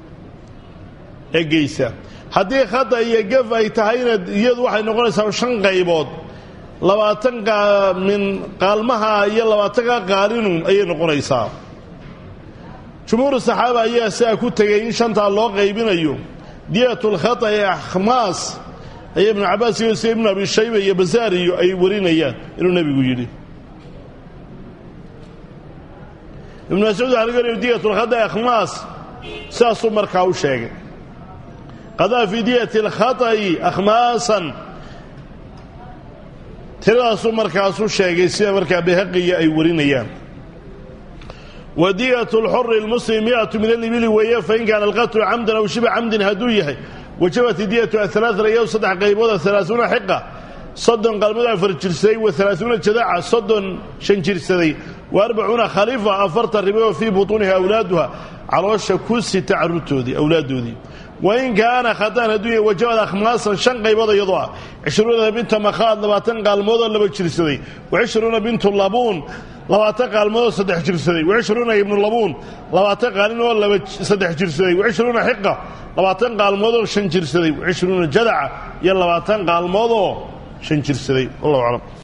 egeysa haddii khata iyo gef ay tahayna iyadu waxay noqonaysaa shan qaybood labaatanka min qaalmaha iyo labaatanka qaalinun ayay noqonaysaa jumhuuru saxaaba ayaa sidaa ku tegey in shantaa loo qaybinayo diyat lkhata ee akhmaas ayaa ibnu cabbaas iyo sida ibnu abi shayba iyo basaar iyo ay warinayaan inuu nebigu yidhi ibnu mascuud waxa laga wariya diyat lkhata akhmaas sidaasuu markaa u sheegay qadaa fii diyati alkhata'i akhmaasan tiradaasuu markaasu sheegay sida markaa bayhaqiya ay warinayaan wa diyat lxuri lmuslim miatu min alibili weeye fain kaana alqatlu camdan aw shiba camdin hadduu yahay wajabat diyatu alaaثan iyo saddex qaybood alaaثuuna xiqa soddon qaalmood afar jirsaday wa alaaثuuna jadaca soddon shan jirsaday wa arbacuuna khalifa afartan ribo fii buطuuniha awlaaduha caloosha ku sita carruurtoodii awlaaddoodii wain kaana khataan hadduu yahay wajabad akhmaasan shan qaybood iyadoo ah cishruuna binta makhaad labaatan qaalmoodoo laba jirsaday wa cishruuna bintu labuun labaatan qaalmoodoo saddex jirsaday wa cishruuna ibnu labuun labaatan qaalin oo laba saddex jirsaday wa cishruuna xiqa labaatan qaalmoodoo shan jirsaday wa cishruuna jadaca iyo labaatan qaalmoodoo shan jirsaday wallahu aclam